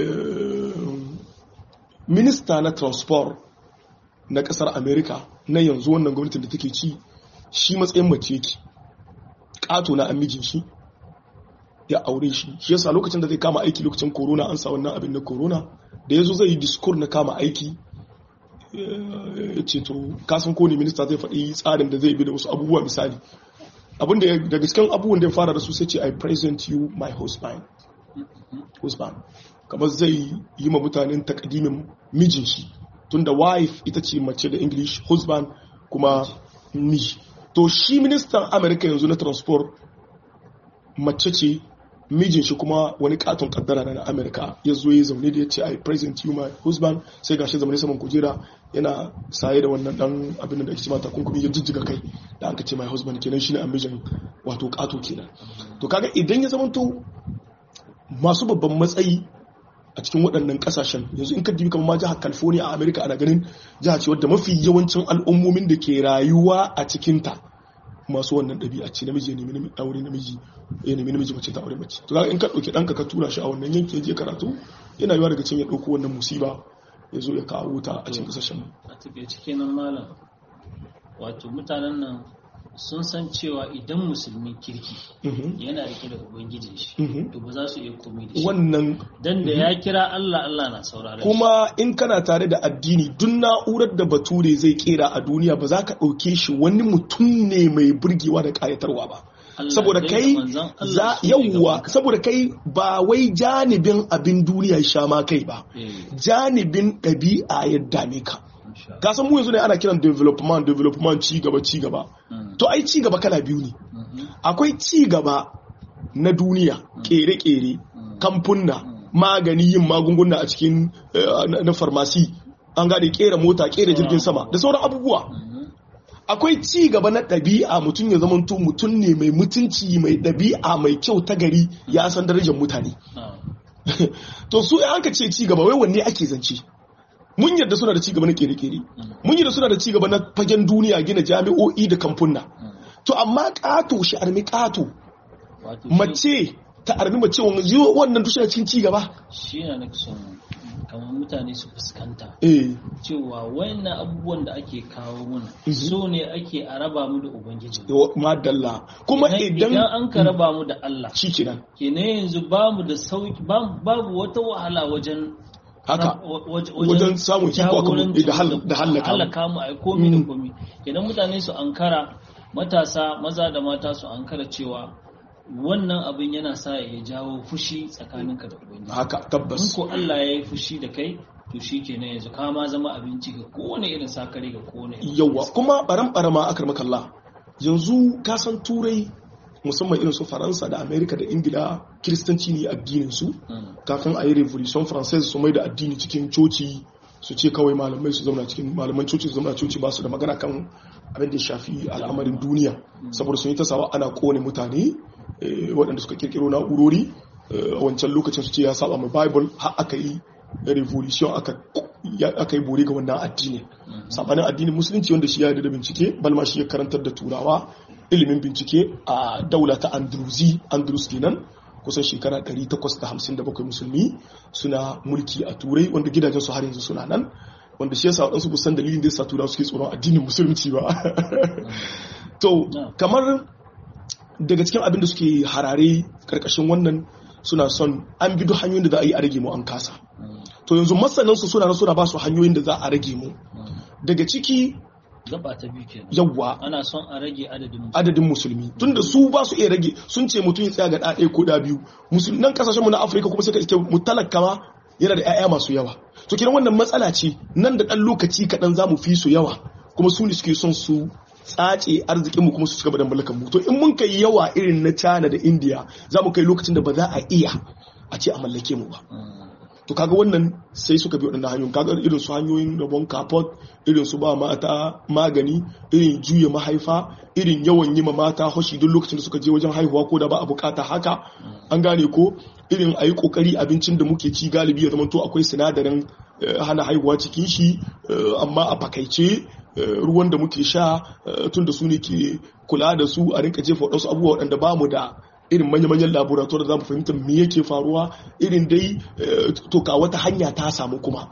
minista na transport na kasar america na yanzu wannan gwamnatin da take ci shi matsayin mace yake kato na amijin shi ya aure shi shi yasa lokacin da zai kama aiki lokacin corona an sa wannan abin na corona da yazo zai yi discourse na kama aiki ya ce to kasan ko ne minista zai faɗi tsarin da zai bi da wasu abubuwa misali abin da daga cikin abubuwan da ya fara da su sai ce i present you my husband husband kamar zai yi ma mutanen takadimin mijin shi tunda wife ita ce mace da english husband kuma miji to shi ministan amerika yanzu na transport mace ce mijin shi kuma wani katon kaddara na amerika ya zo ya zaune da ya ce i present you my husband sai gashi zaune saman kujera yana saye da wannan dan abin da ake cewa takunkumi ya jijjiga kai da aka ce my husband kenan shine a mijin wato kato kenan to kaga idan ya zamanto masu babban matsayi a cikin waɗannan ƙasashen yanzu in ka dibi kamar ma jihar california a america ana ganin jiha ce wadda mafi yawancin al'ummomin da ke rayuwa a cikinta masu wannan ɗabi'a ce namiji ya nemi aure namiji ya nemi namiji mace ta aure mace to in ka ɗauki ɗanka ka tura shi a wannan yanki ya je karatu yana yiwa daga cikin ya ɗauko wannan musiba ya zo ya kawo ta a cikin ƙasashen a take cikin nan malam wato mutanen nan sun san cewa idan musulmin kirki Mhm. yana rike da ubangijin shi Mhm. to ba za su iya komai da shi wannan dan da ya kira Allah Allah na saurare kuma in kana tare da addini duk na'urar da bature zai kera a duniya ba za ka ɗauke shi wani mutum ne mai burgewa da ƙayatarwa ba saboda kai za yawwa saboda kai ba wai janibin abin duniya ya sha ma kai ba janibin ɗabi'a ya dame ka ka san mu yanzu ne ana kiran development development ci gaba ci gaba to ai ci gaba kala biyu ne akwai ci gaba na duniya kere-kere kamfunna magani yin magunguna a cikin eh, na- na farmasi an gane kera mota kera jirgin sama da sauran abubuwa akwai ci gaba na ɗabi'a mutum ya zamanto mutum ne mai mutunci mai ɗabi'a mai kyau ta gari ya san darajar mutane to su ya aka ce ci gaba wai wanne ake zance mun yarda suna da ci gaba na kere-kere mun yarda suna da ci gaba na fagen duniya gina jami'o'i da kamfunna to amma ƙato shi armi ƙato mace ta armi mace wanzu wannan dushe cikin ci gaba shi na nake son kamar mutane su fuskanta eh cewa wayannan abubuwan da ake kawo mana Mhm. so ne ake a raba mu da ubangiji madalla kuma idan idan an ka raba mu da Allah shi kenan kenan yanzu ba mu da sauki ba- babu wata wahala wajen haka wa- wa- wajen samun iko akan jagoranci da hal- da hallaka mu. hallaka mu ai komi da Mm. komi kenan mutane su ankara matasa maza da mata su ankara cewa wannan abin yana sa ya jawo fushi tsakaninka da ubangiji haka in tabbas ko Allah ya yi fushi da kai to shi kenan yanzu ka ma zama abinci ga kowane irin sakare ga kowane irin yawa kuma baran barama akar makalla yanzu ka san turai musamman irin su faransa da amerika da ingila kiristanci ne addinin su Mm. kafin a yi revolution française su mai da addini cikin coci su ce kawai malamai su zauna cikin malaman coci su zauna coci ba su da magana kan abin da ya shafi al'amarin duniya saboda sun yi ta sawa ana kone mutane eh, waɗanda suka kirkiro na'urori eh, a wancan lokacin su ce ya saba mai bible har aka yi revolution aka ya- aka yi bore ga wannan addini sabanin addinin musulunci wanda shi ya yarda da bincike balma shi ya karantar da turawa ilimin bincike a daula ta andruzi andrus kenan kusan shekara 857 musulmi suna mulki a turai wanda gidajen su har yanzu suna nan wanda shi yasa waɗansu busan dalilin da yasa turawa suke tsoron addinin musulunci ba to No. kamar daga cikin abin da suke harare karkashin wannan suna son an bi duk hanyoyin da za a yi a rage mu an kasa Mm. to yanzu masanansu suna nan suna ba su hanyoyin da za a rage mu Mm. daga ciki gaba ta biyu kenan yawwa ana son a rage adadin mutum. adadin musulmi tunda su ba su iya rage sun ce mutum ya tsaya ga ɗaya ko ɗa biyu musulman kasashenmu na afirka kuma sai ka iske mu talaka ma yana da 'ya'ya masu yawa to kiran wannan matsala ce nan da ɗan lokaci kaɗan za mu fi su yawa kuma su ne suke son su tsace arzikinmu kuma su cigaba da mallakan mu to in mun kai yawa irin na china da india za mu kai lokacin da ba za a iya a ce a mallake mu ba Mm. to kaga wannan sai suka bi waɗannan hanyoyin kaga irin su hanyoyin rabon kapot irin su ba mata magani irin juya mahaifa irin yawan yi ma mata hoshi duk lokacin da suka je wajen haihuwa ko da ba a bukata haka an gane ko irin a yi kokari abincin da muke ci galibi ya zama to akwai sinadarin eh, hana haihuwa cikin shi eh, amma a fakaice eh, ruwan da muke sha tun da su ne ke kula da su a rinka jefa waɗansu abubuwa waɗanda ba mu da irin manya-manyan laboratoire da za mu fahimta me yake faruwa irin dai eh, to ka wata hanya ta samu kuma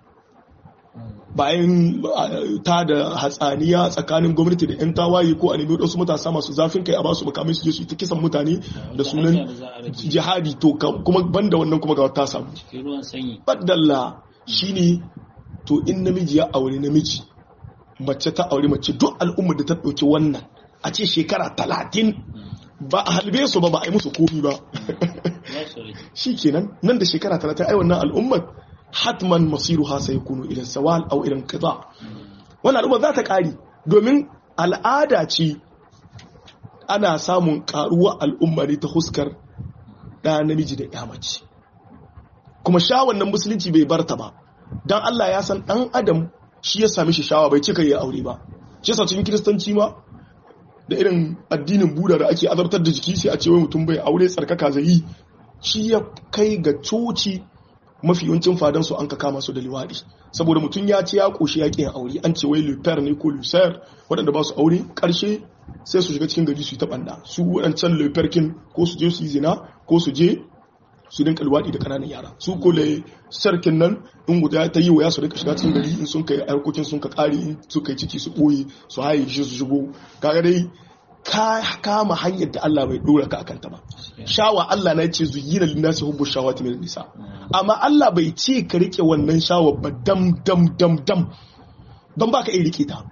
bayan eh, ta da hatsaniya tsakanin gwamnati da 'yan tawaye ko a nemi wasu matasa masu zafin kai a basu makamai su je su yi ta kisan mutane da sunan hanya da za a rage. jihadi to ka- kuma banda wannan kuma ga wata samu cikin ruwan sanyi baddalla shine to in namiji ya aure namiji mace ta aure mace duk al'ummar da ta ɗauki wannan a ce shekara talatin ba a halbe su ba ba a yi musu komi ba za su rage shi kenan nan da shekara talatin ai wannan al'ummar hatman masiru ha sai kunu ilan sawal au ilan kaza wannan al'ummar za ta ƙari domin al'ada ce ana samun ƙaruwa al'umma ne ta huskar ɗa namiji da ya mace kuma sha wannan musulunci bai barta ba don Allah ya san ɗan adam shi ya sami shi shawa bai cika ya aure ba shi yasa cikin kiristanci ma da irin addinin buda da ake azabtar da jiki sai a ce wai mutum bai aure tsarkaka zai yi shi ya kai ga coci mafi yawancin fadan su an ka kama su da liwaɗi saboda mutum ya ce ya ƙoshi ya ƙi yin aure an ce wai luper ne ko lucer waɗanda ba su aure ƙarshe sai su shiga cikin gari su yi ta ɓanda su waɗancan luperkin ko su je su yi zina ko su je su dinka luwaɗi da ƙananan yara su ko le sarkin nan in guda ta yi waya su dinka shiga cikin gari in sun kai harkokin sun ka ƙari in su kai ciki su ɓoye su haye shi su shigo kaga dai ka kama hanyar da Allah bai dora ka akan ta ba shawa Allah na ce zuyina linnasi hubbu shawati min nisa amma Allah bai ce ka rike wannan shawa ba dam dam dam dam don baka iya rike ta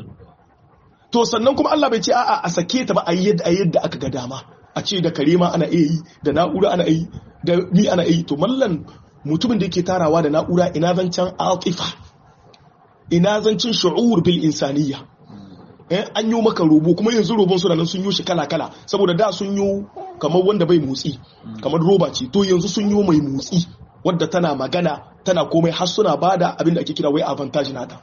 to sannan kuma Allah bai ce a'a a sake ta ba a yadda a yadda aka ga dama a ce da kare ma ana iya yi da na'ura ana yi da ni ana yi to mallan mutumin da yake tarawa da na'ura ina zancen atifa ina zancen shu'ur bil insaniyya eh an yi maka robo kuma yanzu robon su nan sun yi shi kala kala saboda da sun yi kamar wanda bai motsi kamar roba ce to yanzu sun yi mai motsi wadda tana magana tana komai har suna bada abin da ake kira wai advantage nata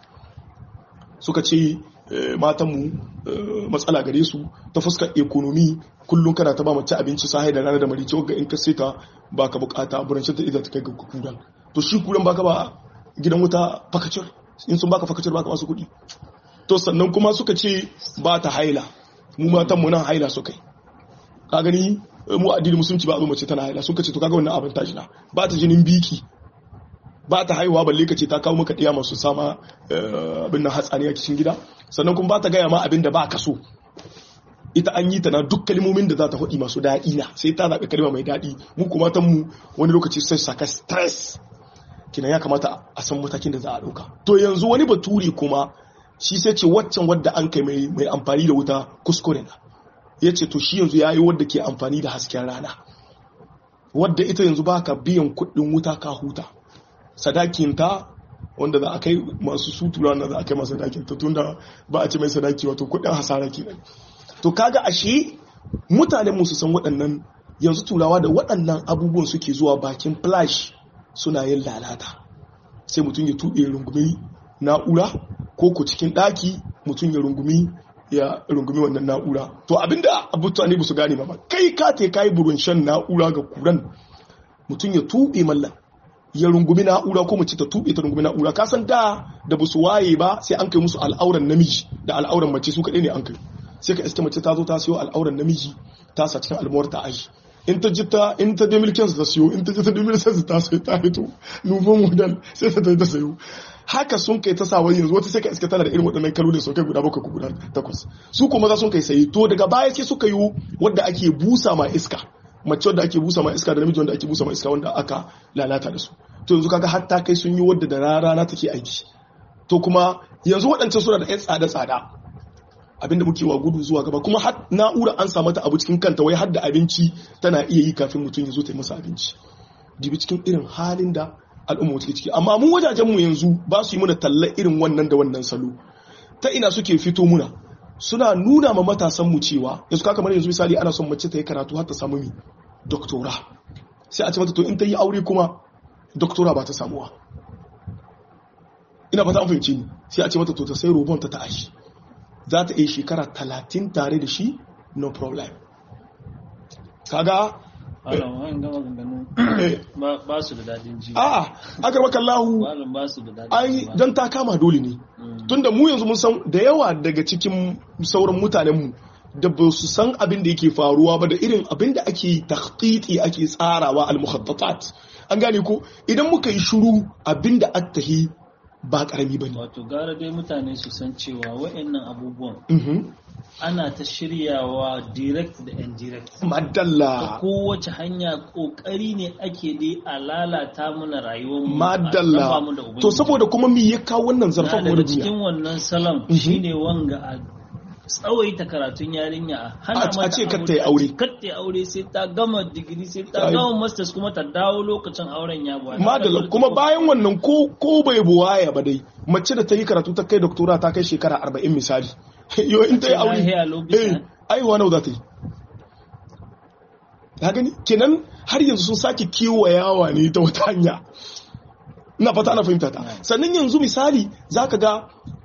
suka ce matanmu matsala gare su ta fuskar ekonomi kullum kana ta ba mace abinci sahi da rana da marice ga in ka ta ba ka bukata burancin ta idan ta kai ga kudan to shi kudan baka ba gidan wuta fakacir in sun baka fakacir baka masu kuɗi to sannan kuma suka ce ba ta haila mu matan mu nan haila suka yi ka gani mu addini musulunci ba a zo mace tana haila suka ce to kaga wannan abin tashi na ba ta jinin biki ba ta haihuwa balle ka ce ta kawo maka ɗiya masu sama abin nan hatsani a cikin gida sannan kuma ba ta gaya ma abin da ba ka so ita an yi ta na duk kalmomin da za ta faɗi masu daɗi na sai ta zaɓi kalma mai daɗi mu kuma ta mu wani lokaci sai saka stress kina ya kamata a san matakin da za a ɗauka to yanzu wani bature kuma shi sai ce waccan wadda an kai mai amfani da wuta kuskure na ya ce to shi yanzu ya yi wadda ke amfani da hasken rana wadda ita yanzu ba ka biyan kuɗin wuta ka huta sadakinta wanda za a kai masu sutura na za a kai masu sadakinta tunda ba a ce mai sadaki wato kudin hasara kenan to kaga ashe mutanen mu su san waɗannan yanzu turawa da waɗannan abubuwan suke zuwa bakin flash suna yin lalata sai mutum ya tuɓe rungumi na'ura ko ku cikin ɗaki mutum ya rungumi ya rungumi wannan na'ura to abinda mutane ba su gane ba kai ka te kai burin shan na'ura ga kuran mutum ya tuɓe mallan ya rungumi na'ura ko mace ta tuɓe ta rungumi na'ura ka san da da ba su waye ba sai an kai musu al'auran namiji da al'auran mace su kaɗai ne an kai sai ka iske mace ta zo ta siyo al'auran namiji ta sa cikin almuwar ta aji in ta ji ta in ta demil kensu ta siyo in ta ji ta demil sensu ta sai ta hito nufin model sai ta ta sayo haka sun kai ta sa wani yanzu wata sai ka iske tana da irin waɗannan kalolin sau kai guda bakwai ko guda takwas su kuma za sun kai sayi to daga baya sai suka yi wadda ake busa ma iska mace wadda ake busa ma iska da namiji wanda ake busa ma iska wanda aka lalata da su to yanzu kaga hatta kai sun yi wadda da rana take aiki to kuma yanzu waɗancan suna da 'yan tsada-tsada abinda muke wa gudu zuwa gaba kuma har na'ura an samu ta abu cikin kanta wai har da abinci tana iya yi kafin mutum ya zo ta yi masa abinci dibi cikin irin halin da al'umma take ciki amma mun wajajen mu yanzu ba su yi muna talla irin wannan da wannan salo ta ina suke fito muna suna nuna ma matasan mu cewa yanzu kamar yanzu misali ana son mace ta yi karatu har ta samu mi doktora sai a ce mata to in ta yi aure kuma doktora ba ta samuwa ina fata an fahimci ni sai a ce mata to ta sai robon ta ta ashi za ta yi shekara talatin tare da shi no problem kaga ba su da dadin ji a aka maka lahu ba su da dadin ai don ta kama dole ne tunda mu yanzu mun san da yawa daga cikin sauran mutanenmu da ba su san abin da yake faruwa ba da irin abin da ake takhtiti ake tsarawa al-mukhattatat an gane ko idan muka yi shuru abin da attahi ba karami bane wato gara dai mutane su san cewa wa'annan abubuwan ana ta shiryawa direct da indirect madalla kowace hanya kokari ne ake dai a lalata mana rayuwar mu madalla to saboda kuma me ya kawo wannan zarfan mu daga cikin wannan salam shine wanga a tsawaita karatun yarinya a hana a ce kar ta yi aure kar ta yi aure sai ta gama digiri sai ta gama masters kuma ta dawo lokacin auren ya buwa madalla kuma bayan wannan ko ko bai buwaya ba dai mace da ta yi karatu ta kai doktora ta kai shekara 40 misali yo in ta yi aure eh aiwa nawa za ta yi ka gani kenan har yanzu sun sake kewayawa ne ta wata hanya ina fata ana fahimta ta sannan yanzu misali zaka ga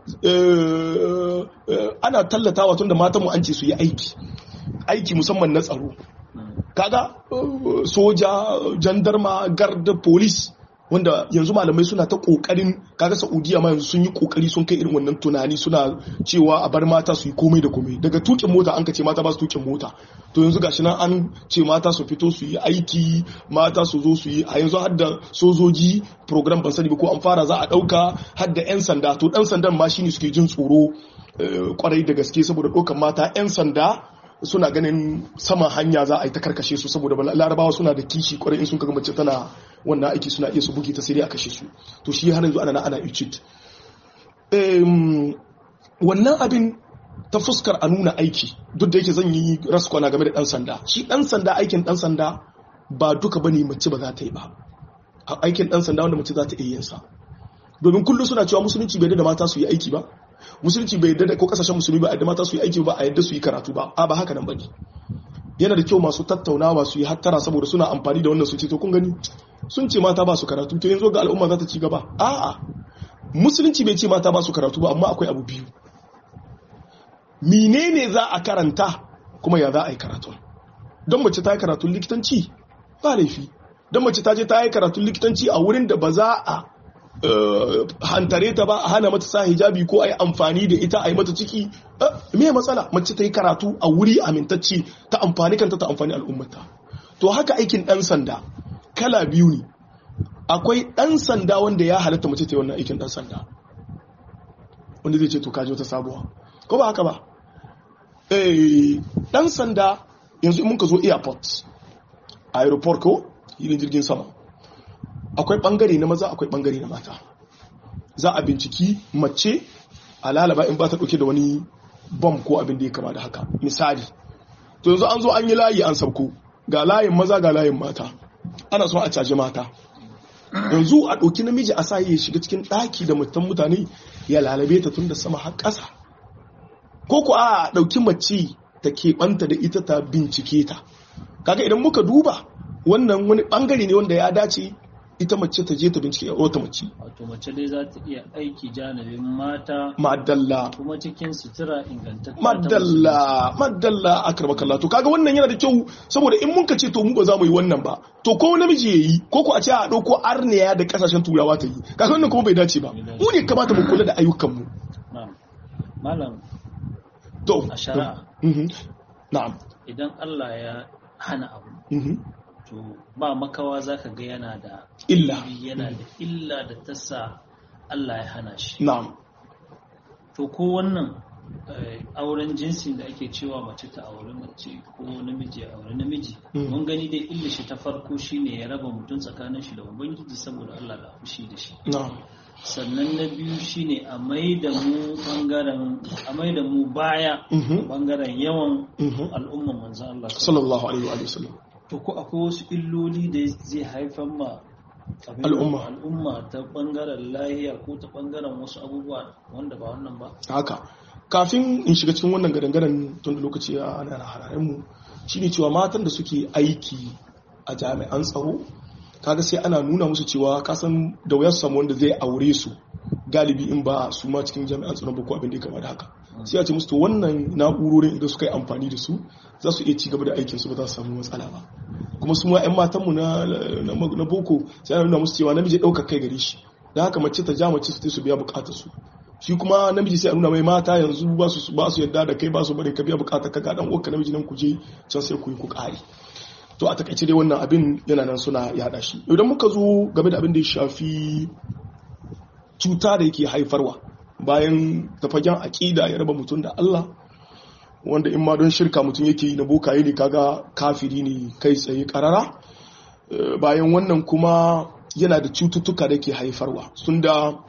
ana tallatawa tun da matanmu an ce su yi aiki aiki musamman na tsaro kaga soja jandarma garda polis wanda yanzu malamai suna ta kokarin kaga Saudiya ma yanzu sun yi kokari sun kai irin wannan tunani suna cewa a bar mata su yi komai da komai daga tukin mota an ka ce mata ba su tukin mota to yanzu gashi nan an ce mata su fito su yi aiki mata su zo su yi a yanzu har da sojoji program ban sani ba ko an fara za a dauka har da yan sanda to dan sandan ma shine suke jin tsoro kwarai da gaske saboda dokan mata yan sanda suna ganin sama hanya za a yi ta karkashe su saboda larabawa suna da kishi kwarai in sun kaga mace tana wannan aiki suna iya su buge ta sai dai a kashe su to shi har yanzu ana na ana Egypt wannan abin ta fuskar a nuna aiki duk da yake zan yi raskwana game da dan sanda shi dan sanda aikin dan sanda ba duka bane mace ba za ta yi ba aikin dan sanda wanda mace za ta iya yin sa domin kullum suna cewa musulunci bai da mata su yi aiki ba musulunci bai yadda ko kasashen musulmi ba a yadda mata su yi aiki ba a yadda su yi karatu ba a ba haka nan bane yana da kyau masu tattaunawa su yi hattara saboda suna amfani da wannan su ce to kun gani sun ce mata ba su karatu to yanzu ga al'umma za ta ci gaba a'a musulunci bai ce mata ba su karatu ba amma akwai abu biyu menene za a karanta kuma ya za a yi karatu don mace ta yi karatun likitanci ba laifi don mace ta je ta yi karatun likitanci a wurin da ba za a hantare ta ba a hana mata sa hijabi ko a yi amfani da ita a yi mata ciki me matsala mace ta yi karatu a wuri amintacci ta amfani kanta ta amfani al'ummata to haka aikin ɗan sanda kala biyu ne akwai ɗan sanda wanda ya halatta mace ta yi wannan aikin ɗan sanda wanda zai ce to kaji wata sabuwa ko ba haka ba ɗan sanda yanzu in muka zo airport aeroport ko yin jirgin sama akwai bangare na maza akwai bangare na mata za a binciki mace a lalaba in ba ta dauke da wani bom ko abin da ya kama da haka misali to yanzu an zo an yi layi an sauko ga layin maza ga layin mata ana son a caji mata yanzu a ɗauki namiji a sa ya shiga cikin ɗaki da mutan mutane ya lalabe ta tun da sama har ƙasa ko ku a ɗauki mace ta keɓanta da ita ta bincike ta kaga idan muka duba wannan wani ɓangare ne wanda ya dace ita mace ta je ta bincike wata mace. Wato mace dai za ta iya aiki janibin mata. Madalla. Kuma cikin sutura ingantatta. Madalla, madalla a karba kalla. To kaga wannan yana da kyau saboda in mun ka ce to mu ba za mu yi wannan ba. To ko namiji ya yi ko ko a ce a ɗauko arniya da kasashen turawa ta yi. Kaga wannan kuma bai dace ba. Mu ne kamata mu kula da ayyukanmu. Na'am. Malam. To. A shari'a. Na'am. Idan Allah ya hana abu. to ba makawa za ka ga yana da illa yana da illa da ta sa Allah ya hana shi na'am to ko wannan auren jinsi da ake cewa mace ta auri mace ko namiji a auri namiji mun gani dai illa shi ta farko shine ya raba mutum tsakanin shi da ubangiji saboda Allah da fushi da shi na'am sannan na biyu shine a mai da mu bangaren a mai da mu baya bangaren yawan al'umman manzon Allah sallallahu alaihi wa sallam to ko akwai wasu illoli da zai haifar ma al'umma al'umma ta bangaren lahiya ko ta bangaren wasu abubuwa wanda ba wannan ba haka kafin in shiga cikin wannan gadangaren tun da lokaci a ana hararen mu shine cewa matan da suke aiki a jami'an tsaro kaga sai ana nuna musu cewa kasan da wuyar samu wanda zai aure su galibi in ba su ma cikin jami'an tsaron ba ko abin da ya kama da haka sai a ce musu to wannan na'urorin idan suka yi amfani da su za su iya ci gaba da aikin su ba za su samu matsala ba kuma su ma 'yan matanmu na boko sai ana nuna musu cewa namiji ɗaukar kai gare shi da haka mace ta ja mace su su biya bukatar su shi kuma namiji sai a nuna mai mata yanzu ba su ba su yadda da kai ba su bari ka biya bukatar ka ga dan uwanka namiji nan ku je can sai ku yi ku kare to a takaice dai wannan abin yana nan suna yada shi idan muka zo game da abin da ya shafi cuta da yake haifarwa bayan tafagen aƙida ya raba mutum da Allah wanda in ma don shirka mutum yake yi na bokaye ne kaga kafiri ne kai tsaye karara bayan wannan kuma yana da cututtuka da ke haifarwa sun da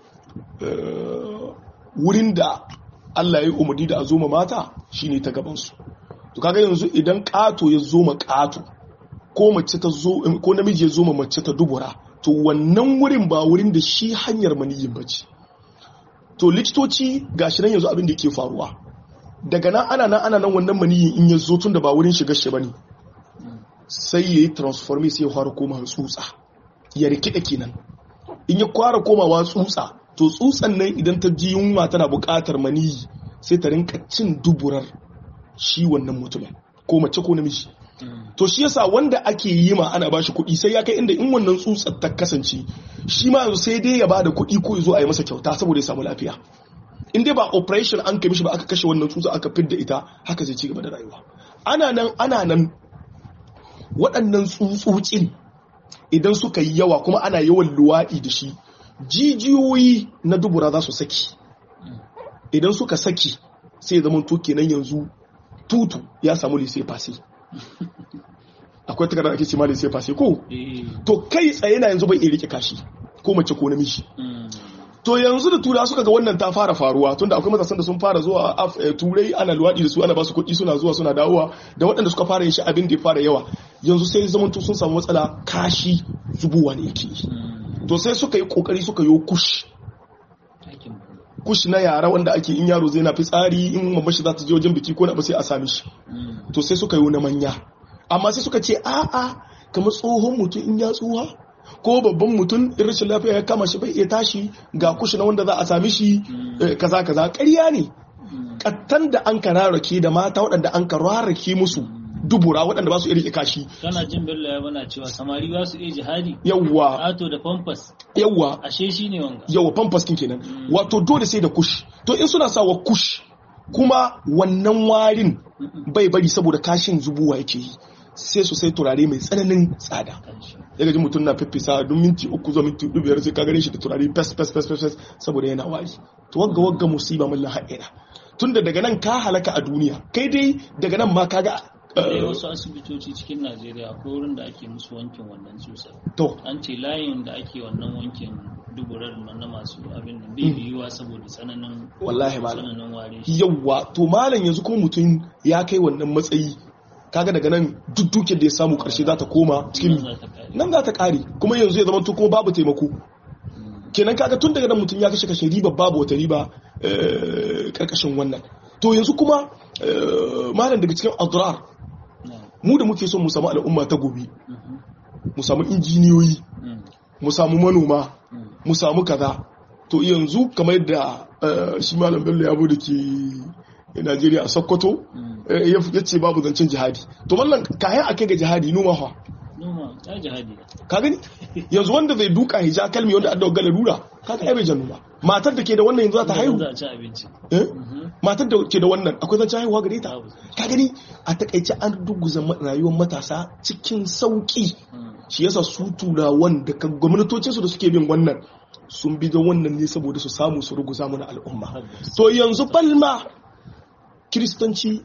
wurin da Allah ya yi umarni da a zoma mata shine ta gabansu to kaga yanzu idan ƙato ya zoma ƙato ko mace ta zo ko namiji ya zoma mace ta dubura to wannan wurin ba wurin da shi hanyar maniyin bace to likitoci gashi nan yanzu abin da yake faruwa daga nan ana nan ana nan wannan maniyin in ya zo tun da ba wurin shiga shi bane sai ya yi transforme sai ya fara koma tsutsa ya rikida kenan in ya kwara komawa tsutsa to tsutsan nan idan ta ji yunwa tana buƙatar maniyi sai ta rinka cin duburar shi wannan mutumin ko mace ko namiji to shi yasa wanda ake yi ma ana bashi kuɗi sai ya kai inda in wannan tsutsar ta kasance shi ma yanzu sai dai ya bada kuɗi ko ya zo a yi masa kyauta saboda ya samu lafiya in dai ba operation an kai mishi ba aka kashe wannan tsutsa aka fidda ita haka zai ci gaba da rayuwa ana nan ana nan waɗannan tsutsotsin idan suka yi yawa kuma ana yawan luwaɗi da shi jijiyoyi na dubura za su saki idan suka saki sai ya zama to kenan yanzu tutu ya samu lise fasi akwai takardar ake ce ma lise fasi ko to kai tsaye na yanzu bai iya rike kashi ko mace ko namiji to yanzu da tura suka ga wannan ta fara faruwa tunda akwai matasan da sun fara zuwa turai ana luwaɗi da su ana ba su kuɗi suna zuwa suna dawowa da waɗanda suka fara yin shi abin da ya fara yawa yanzu sai zamanto sun samu matsala kashi zubowa ne yake to sai suka yi kokari suka yi kush kush na yara wanda ake in yaro zai na fitsari in mamma shi za ta je wajen biki ko na ba sai a sami shi to sai suka yi na manya amma sai suka ce a'a kamar tsohon mutum in ya tsuha ko babban mutum in rashin lafiya ya kama shi bai iya tashi ga kushi na wanda za a sami shi kaza kaza ƙarya ne kattan da an ka rarrake da mata waɗanda an ka rarrake musu dubura waɗanda ba su iya kashi kana jin bello ya bana cewa samari ba su iya jihadi yawwa ato da pampas yawwa ashe shi ne wanga yawwa pampas kin kenan wato dole sai da kush to in suna sawa kush kuma wannan warin bai bari saboda kashin zubuwa yake yi sai su sai turare mai tsananin tsada ya gaji mutum na fiffisa don minti uku zuwa minti hudu biyar sai ka gare shi da turare fes fes fes fes saboda yana wari to wagga wagga musiba mullan haɗina tunda daga nan ka halaka a duniya kai dai daga nan ma kaga Akwai wasu asibitoci cikin Najeriya akwai wurin da ake musu wankin wannan tsutsar. to An ce layin da ake wannan wankin duburar na masu abin da bai biyuwa saboda tsananin wallahi malam tsananin ware. yawwa to malam yanzu kuma mutum ya kai wannan matsayi kaga daga nan duk dukiyar da ya samu karshe za ta koma cikin Nan za ta kare. nan za ta kare kuma yanzu ya zama to kuma babu taimako kenan kaga tun daga nan mutum ya kashe kashe riba babu wata riba eh, karkashin wannan to yanzu kuma eh, malam daga cikin adrar Na. mu da muke son mu samu al'umma ta gobe Mhm. mu samu injiniyoyi Mm. mu samu manoma Mm. mu samu kaza to yanzu kamar yadda eh, shi malam bello ya bude ke najeriya a sokoto Mm. eh, ya ya ce babu zancen jihadi to mallan kayan a kai ga jihadi noma fa Noma ta jihadi. ka gani yanzu wanda zai duka hija kalmi wanda adda gala rura ka ga bai jannu ba matar da ke da wannan yanzu za ta haihu Za a ci abinci. eh? Mhm. matar da ke da wannan akwai zancen haihuwa gare ta Babu. ka gani a takaice an duguza ma- rayuwar matasa cikin sauki Mm. shi yasa su turawan da kan gwamnatocinsu da suke bin wannan sun bi don wannan ne saboda su samu su ruguza mana al'umma Tabbas. to yanzu balma kiristanci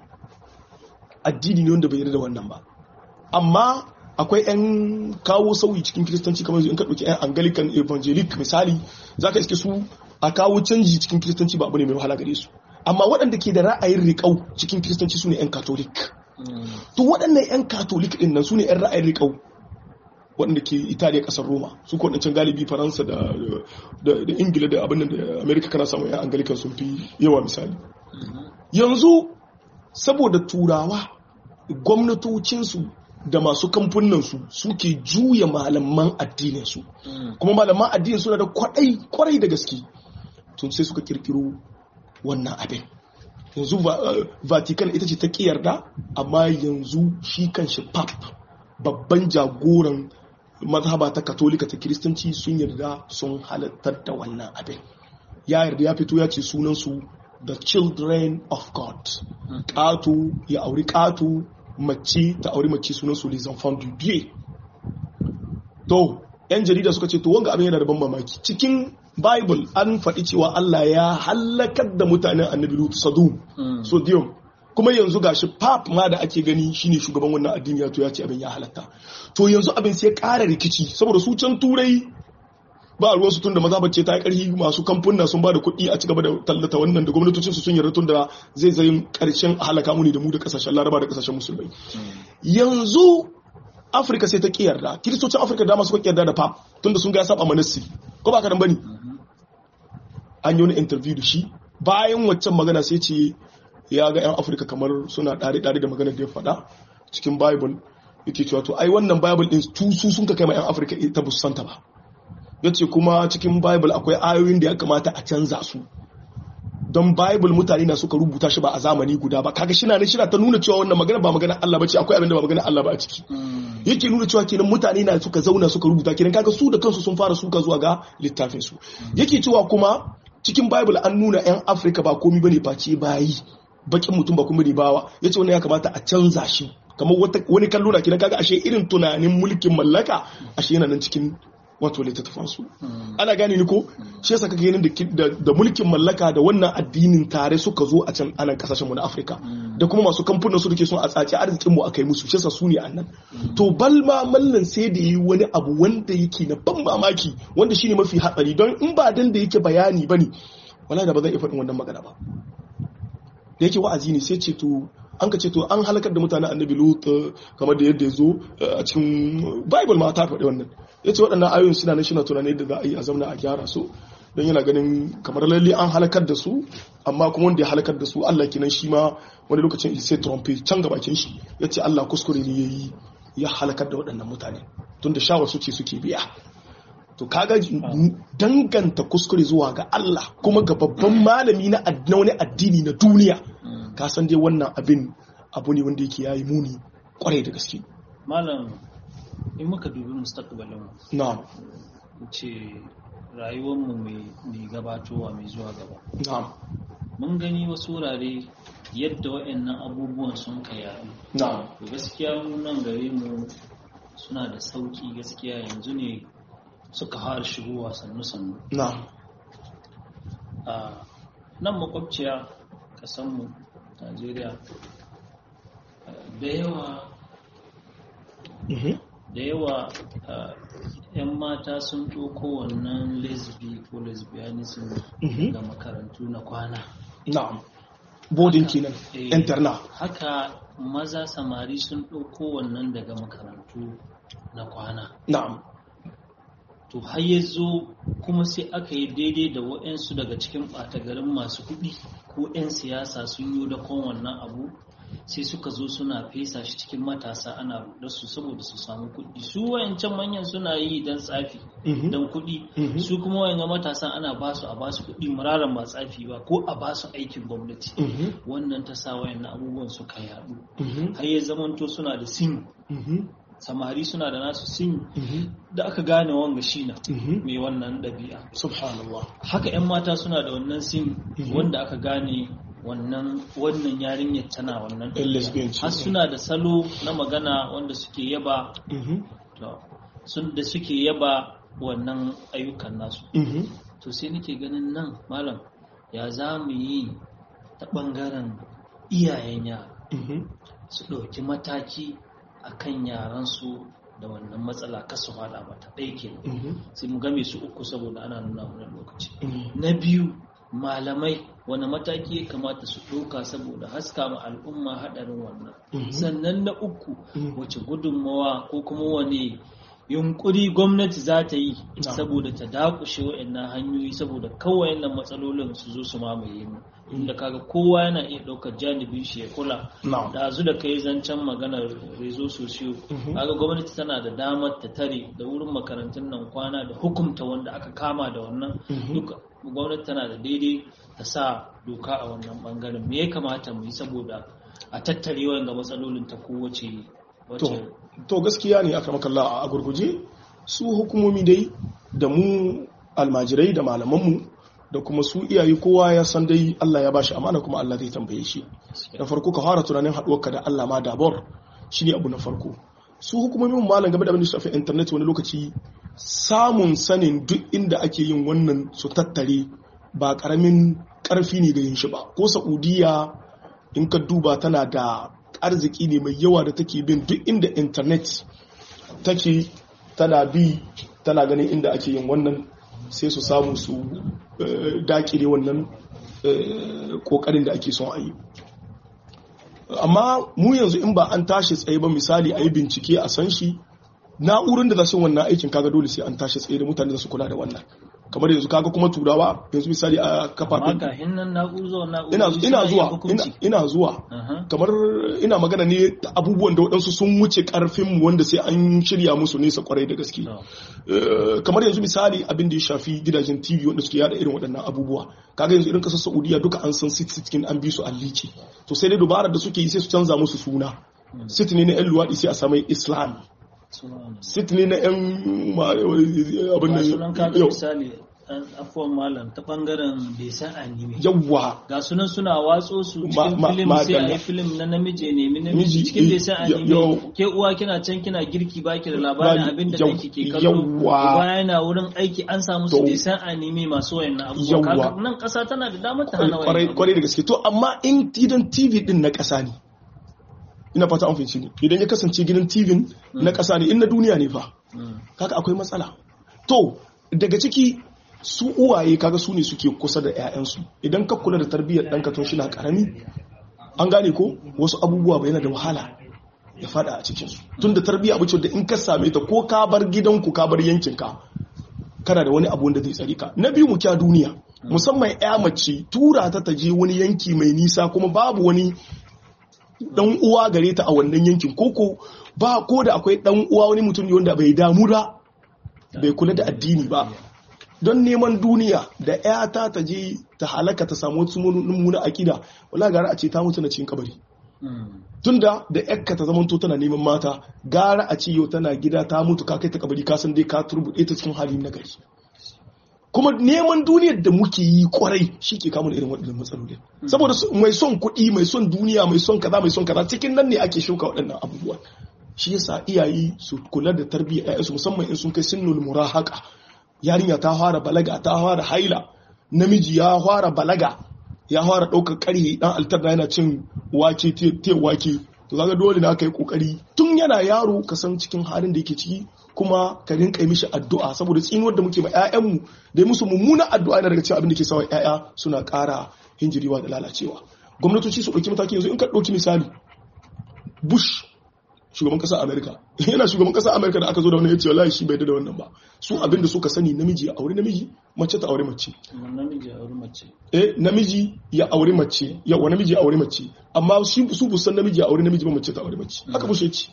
addini ne wanda bai yarda da wannan ba amma akwai 'yan kawo sauyi cikin kiristanci kamar yanzu in ka ɗauki 'yan anglican evangelic misali za ka iske su a kawo canji cikin kiristanci ba abu ne mai wahala gare su amma waɗanda ke da ra'ayin riƙau cikin kiristanci su ne 'yan katolik Mm. to waɗannan 'yan katolik ɗin nan su ne 'yan ra'ayin riƙau waɗanda ke italiya ƙasar roma su ko waɗancan galibi faransa da, da, da ingila da abin da amerika kana samun 'yan angalikan sun fi yawa misali Mhm. yanzu saboda turawa gwamnatocinsu da masu kamfunansu suke juya malaman addininsu Mm. kuma malaman addinin suna da kwaɗai kwarai da gaske tun sai suka kirkiro wannan abin yanzu Va- eh, vatican ita ce ta yarda amma yanzu shi kanshi pap babban jagoran mazhaba ta katolika ta kiristanci sun yarda sun halattar da wannan abin ya yarda ya fito ya ce sunansu the children of god ƙato ya auri ƙato mace ta auri mace sunansu les enfants du dieu to yan jarida suka ce to wanga abin yana da ban mamaki cikin bible an faɗi cewa Allah ya halakar da mutanen annabi Lut Sodom Mm. Sodium kuma yanzu gashi pap ma da ake gani shine shugaban wannan addini ya to ya ce abin ya halatta to yanzu abin sai ƙara rikici saboda su can turai ba ruwan su tunda maza bace ta yi ƙarfi masu kamfuna sun ba da kuɗi a cigaba da tallata wannan da gwamnatocin su sun yarda tun da zai zai ƙarshen halaka mu ne da mu da ƙasashen laraba da ƙasashen musulmai yanzu afirka sai ta ƙi yarda kiristocin afirka dama suka ƙi yarda da pap tunda sun ga ya saba manassi ko ba ka dan bane an yi wani interview da shi bayan waccan magana sai ce ya ga 'yan afirka kamar suna ɗare-ɗare da maganar da ya faɗa cikin bible yake cewa to ai wannan bible ɗin su su sun ka kai ma 'yan afirka ita ba su santa ba ya ce kuma cikin bible akwai ayoyin da ya kamata a canza su don bible mutane na suka rubuta shi ba a zamani guda ba kaga shi na ne shi ta nuna cewa wannan magana ba magana Allah ba ce akwai abin da ba magana Allah ba a ciki yake nuna cewa kenan mutane na suka zauna suka rubuta kenan kaga su da kansu sun fara suka zuwa ga littafin su yake cewa kuma cikin bible an nuna yan Africa ba komai bane face bayi bakin mutum ba kuma ne bawa yace wannan ya kamata a canza shi kamar wani kallo na kenan kaga ashe irin tunanin mulkin mallaka ashe yana nan cikin wato littattafan su ana gane ni ko shi yasa kaga ganin da mulkin mallaka da wannan addinin tare suka zo a can anan kasashen mu na Afirka da kuma masu kamfanin su dake son a tsaci arzikin mu akai musu shi yasa su ne annan to balma mallan sai da yi wani abu wanda yake na ban mamaki wanda shine mafi hatsari don in ba dan da yake bayani bane wallahi da ba zan iya faɗin wannan magana ba da yake wa'azi ne sai ce to an ka ce to an halakar da mutanen annabi lut kamar da yadda ya zo a cikin bible ma ta faɗi wannan ya ce waɗannan ayoyin suna nan shi na tunani da za a yi a zamna a gyara su don yana ganin kamar lalle an halakar da su amma kuma wanda ya halakar da su allah kinan shi ma wani lokacin sai trump can gabakin shi ya ce allah kuskure ne ya yi ya halakar da waɗannan mutane tun da shawar su ce suke biya to kaga danganta kuskure zuwa ga Allah kuma ga babban malami na wani addini na duniya ka san dai wannan abin abu ne wanda yake yayi muni kwarai da gaske malam in muka dubi mustaqbalin mu na'am ce rayuwar mu mai gabatowa mai zuwa gaba na'am mun gani wasu wurare yadda waɗannan abubuwan sun ka yaɗu na'am to gaskiya mu nan gare mu suna da sauki gaskiya yanzu ne suka fara shigowa sannu-sannu na'am a nan makwabciya kasanmu najeriya da yawa da yawa yan mata sun ɗauko wannan lesbi ko lesbianism ga makarantu na kwana na'am bodin kenan interna haka maza samari sun ɗauko wannan daga makarantu na kwana na'am to har ya zo kuma sai aka yi daidai da waɗansu daga cikin ɓata garin masu kuɗi ko 'yan siyasa sun yi da wannan abu sai suka zo suna fesa shi cikin matasa ana rudar su saboda su samu kuɗi su wayancan manyan suna yi don tsafi don kuɗi su kuma wayan matasan ana ba su a ba su kuɗi muraran ba tsafi ba ko a ba su aikin gwamnati wannan ta sa wayan abubuwan suka yaɗu har ya zamanto suna da sim samari suna da nasu sin da aka gane wanga shi na mai wannan ɗabi'a subhanallah haka 'yan mata suna da wannan sin wanda aka gane wannan wannan yarinyar tana wannan har suna da salo na magana wanda suke yaba sun da suke yaba wannan ayyukan nasu to sai nake ganin nan malam ya za mu yi ta ɓangaren iyayen yara su ɗauki mataki a kan yaransu da wannan matsala kasu hada mata ɗaya ke sai mu game su uku saboda ana nuna mana lokaci na biyu malamai wani mataki ya kamata su ɗauka saboda haska ma al'umma haɗarin wannan sannan na uku wace gudunmawa ko kuma wani yunkuri gwamnati za ta yi saboda ta dakushe wa'annan hanyoyi saboda kawai nan matsalolin su zo su mamaye mu inda kaga kowa yana iya ɗaukar janibin shi ya kula da azu da kai zancen maganar rezo sosiyo kaga gwamnati tana da damar ta tare da wurin makarantun nan kwana da hukumta wanda aka kama da wannan duka gwamnati tana da daidai ta sa doka a wannan bangaren me ya kamata mu yi saboda a tattare wanga matsalolin ta kowace to gaskiya ne aka makalla a gurguje su hukumomi dai da mu almajirai da malamanmu da kuma su iyaye kowa ya san dai Allah ya bashi amana kuma Allah zai tambaye shi da farko ka fara tunanin haɗuwarka da Allah ma dabor shine abu na farko su hukumomin malam game da abin da shafi internet wani lokaci samun sanin duk inda ake yin wannan su tattare ba karamin karfi ne ga yin shi ba ko saudiya in ka duba tana da arziki ne mai yawa da take bin duk inda internet take tana bi tana ganin inda ake yin wannan sai su samu su dakile wannan kokarin da ake son a yi amma mu yanzu in ba an tashi tsaye ba misali a yi bincike a san shi na'urar da za su wannan aikin kaga dole sai an tashi tsaye da mutane da su kula da wannan kamar yanzu kaga kuma turawa yanzu misali a amma kafafen kahin nan na'uzo na'uzo ina ina zuwa ina, ina zuwa kamar ina magana ne ta abubuwan da waɗansu sun wuce karfin mu wanda sai an shirya musu nesa kwarai da gaske Eh, kamar yanzu misali abin da ya shafi gidajen TV wanda suke yada irin waɗannan abubuwa kaga yanzu irin kasar Saudiya duka an san sit cikin an bi su an lice to sai dai dubarar da suke yi sai su canza musu suna sit ne na yan luwaɗi sai a samai Islam sit ne na yan ma- abin ga sunan nan kaga yau misali an afuwan malam ta bangaren bai san anime yawwa ga sunan suna watso su Ma- cikin ma- filim sai a madalla. yi filim na namiji ne Miji, namiji cikin bai san eh, yo- anime ke uwa kina can kina girki baki da labarin Ba- abin da yau- kanki ke kallo yawwa. uba yana wurin aiki an samu su To- bai san anime masu wayannan abubuwa Yawwa. kaga nan kasa tana da damar ta hana kwarai wayannan kwarai da gaske to amma in gidan tv din na ƙasa ne ina fata an fahimci ne idan ya kasance gidan tv na ƙasa ne in na duniya ne fa Mm. kaga akwai matsala to daga ciki su uwaye kaga su ne suke kusa da 'ya'yansu idan ka kula da tarbiyyar ɗanka tun shi na ƙarami an gane ko wasu abubuwa ba yana da wahala ya fada a cikinsu tun da tarbiyya abu ce da in ka same ta ko ka bar gidanku ka bar yankinka kana da wani abu wanda zai tsari ka na biyu mu kya duniya musamman ya mace tura ta ta je wani yanki mai nisa kuma babu wani dan uwa gare ta a wannan yankin koko ba ko da akwai dan uwa wani mutum ne wanda bai damu da bai kula da addini ba don neman duniya da ƴata ta je ta halaka ta samu wasu mummuna akida wala gara a ce ta mutu na cikin kabari Mm. tunda da yakka ta zamanto tana neman mata gara a ce yau tana gida ta mutu ka kai ta kabari ka san dai ka turbuɗe ta cikin hali na gari kuma neman duniyar da muke yi kwarai shi ke kamun irin waɗannan matsalolin saboda su- mai son kuɗi mai son duniya mai son kaza mai son kaza cikin nan ne ake shuka waɗannan abubuwan shi yasa iyaye su kula da tarbiyyar ƴaƴansu musamman in sun kai sinnul murahaka yarinya ta fara balaga ta fara haila namiji ya fara balaga ya fara ɗaukar ƙarhe ɗan altarna yana cin wake te te wake to kaga dole na kai kokari tun yana yaro ka san cikin halin da yake ciki kuma ka rinka yi mishi addu'a saboda tsinuwar da muke ma ƴaƴanmu da yi musu mummunan addu'a yana daga cikin abin da ke sawa ƴaƴa suna ƙara hinjiriwa da lalacewa gwamnatoci su ɗauki mataki yanzu in ka ɗauki misali bush shugaban ƙasar amerika yana shugaban ƙasar amerika da aka zo da wani ya ce wallahi shi bai da wannan ba su abin da suka sani namiji ya aure namiji mace ta aure mace Kuma namiji a wurin mace eh namiji ya aure mace yawa namiji ya aure mace amma shi su bu san namiji ya aure namiji ba mace ta aure mace haka bushe ci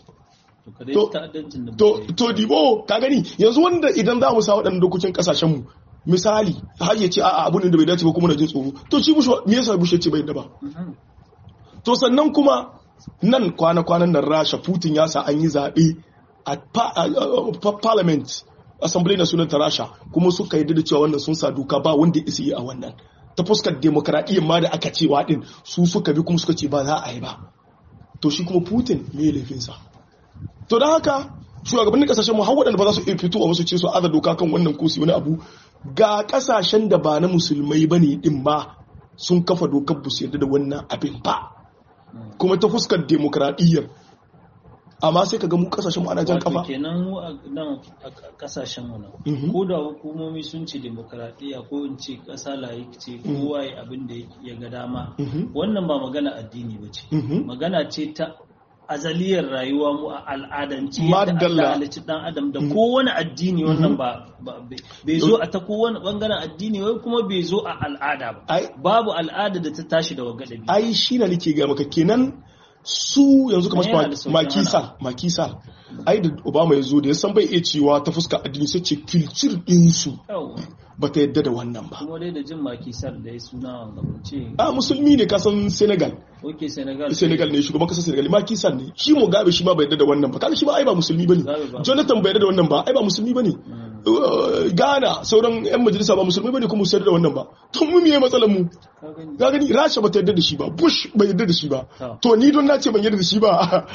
to ka dai To- ta'addancin da to muke yi. to dibo ka gani yanzu wanda idan za mu sa waɗannan dokokin kasashen mu misali har ya ce a'a abun da bai dace ba kuma na jin tsoro to shi bushe me yasa bushe ce bai da ba Mhm. to sannan kuma nan kwana-kwanan nan rasha putin ya sa an yi zaɓe a pa- a- a- pa- parliament assembly na sunan ta rasha kuma suka yi da cewa wannan sun sa doka ba wanda ya isa yi a wannan ta fuskar demokradiyyar ma da aka cewa din su suka bi kuma suka ce ba za a yi ba to shi kuma putin me ya laifinsa to don haka shugabannin kasashen mu har waɗanda ba za su iya fito a wasu ce su aza doka kan wannan kosi wani abu ga kasashen da ba na musulmai ba ne din ba sun kafa dokar bu su yarda da wannan abin ba kuma ta fuskar demokradiyyar amma sai ka ga mu kasashen mu ana jan Wato kafa kenan mu a nan a kasashen mu nan Mhm. ko da hukumomi sun ce demokradiyya ko in ce kasa layik ce kowa ya abin da ya ga dama Mhm. wannan ba magana addini ba ce Mhm. magana ce ta azaliyar rayuwa mu a al'adance yadda Madalla. Allah halicci dan adam da kowane addini wannan ba ba- bai bai zo a ta kowane bangaren addini wai kuma bai zo a al'ada ba ai babu al'ada da ta tashi da wagadabi ai shi na nake ga maka kenan su yanzu kamar Yana da su sauƙin makisal makisal ai da obama ya zo da ya san bai iya cewa ta fuskar addini sai ce kilcir ɗinsu Yawwa. ba ta yadda da wannan ba kuma dai da jin makisar da ya suna wanga mun ce a musulmi ne kasan senegal oke senegal senegal ne shugaban kasar senegal makisal ne shi mugabe shi ma bai yadda da wannan ba kaga shi ma ai ba musulmi bane Mugabe ba. jonathan bai yadda da wannan ba ai ba musulmi bane Uh, ghana sauran yan majalisa ba musulmi bane kuma su yarda da wannan ba to mu me matsalar mu ka gani ga gani rasha ba ta yarda da shi ba bush bai yarda da shi ba Ta. to ni don na ce ban yarda da shi ba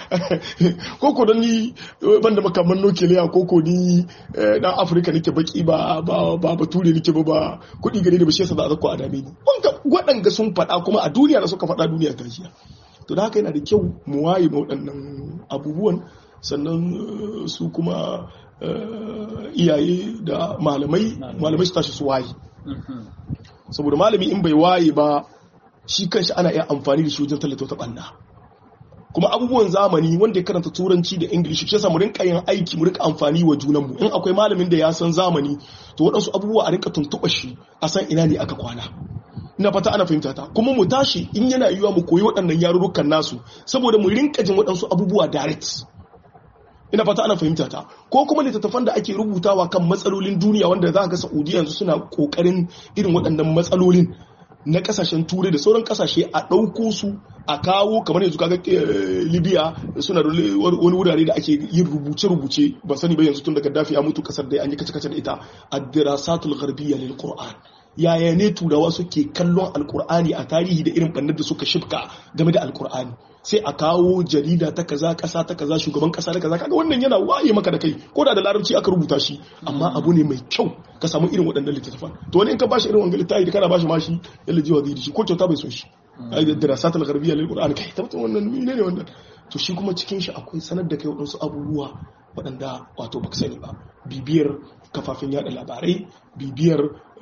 koko don ni eh, ban da makaman nukiliya koko ni eh, dan afirka nake baki ba ba ba bature nake ba ba kuɗi gare da ba shi yasa za a zako a dame ni wanda waɗanga sun faɗa kuma a duniya da suka faɗa duniya ta jiya to da haka yana da kyau mu waye ma waɗannan abubuwan sannan eh, su kuma eh, iyaye da malamai malamai su tashi su waye Mhm. saboda malami in bai waye ba shi kanshi ana iya amfani da shi wajen tallata wata banna kuma abubuwan zamani wanda ya karanta turanci da ingilishi shi yasa mu rinka yin aiki mu rinka amfani wa junanmu in akwai malamin da ya san zamani to waɗansu abubuwa a rinka tuntuɓa shi a san ina ne aka kwana ina fata ana fahimta ta kuma mu tashi in yana yiwuwa mu koyi waɗannan yarurrukan nasu saboda mu rinka jin waɗansu abubuwa direct ina fata ana fahimta ta ko kuma littattafan da ake rubutawa kan matsalolin duniya wanda za ga Saudiya yanzu suna kokarin irin waɗannan matsalolin na kasashen turai da sauran kasashe a ɗauko su a kawo kamar yanzu kaga libya suna da wani wurare da ake yin rubuce-rubuce ba sani ba yanzu tun da gaddafi ya mutu kasar da an yi kace-kace da ita ad-dirasatul gharbiyya lil qur'an yaya ne turawa suke kallon alkur'ani a tarihi da irin bannar da suka shifka game da alkur'ani sai a kawo jarida ta kaza kasa ta kaza shugaban kasa da kaza kaga wannan yana waye maka da kai ko da da larabci aka rubuta shi amma abu ne mai kyau ka samu irin waɗannan littattafan to wani in ka bashi irin wannan littafi da kana bashi mashi yalla jiwa zai shi ko kyauta bai so shi ai da dirasat al-gharbiyya lil qur'an kai tabbatar wannan ne ne wannan to shi kuma cikin shi akwai sanar da kai waɗansu abubuwa waɗanda wato baka sani ba bibiyar kafafen yada labarai bibiyar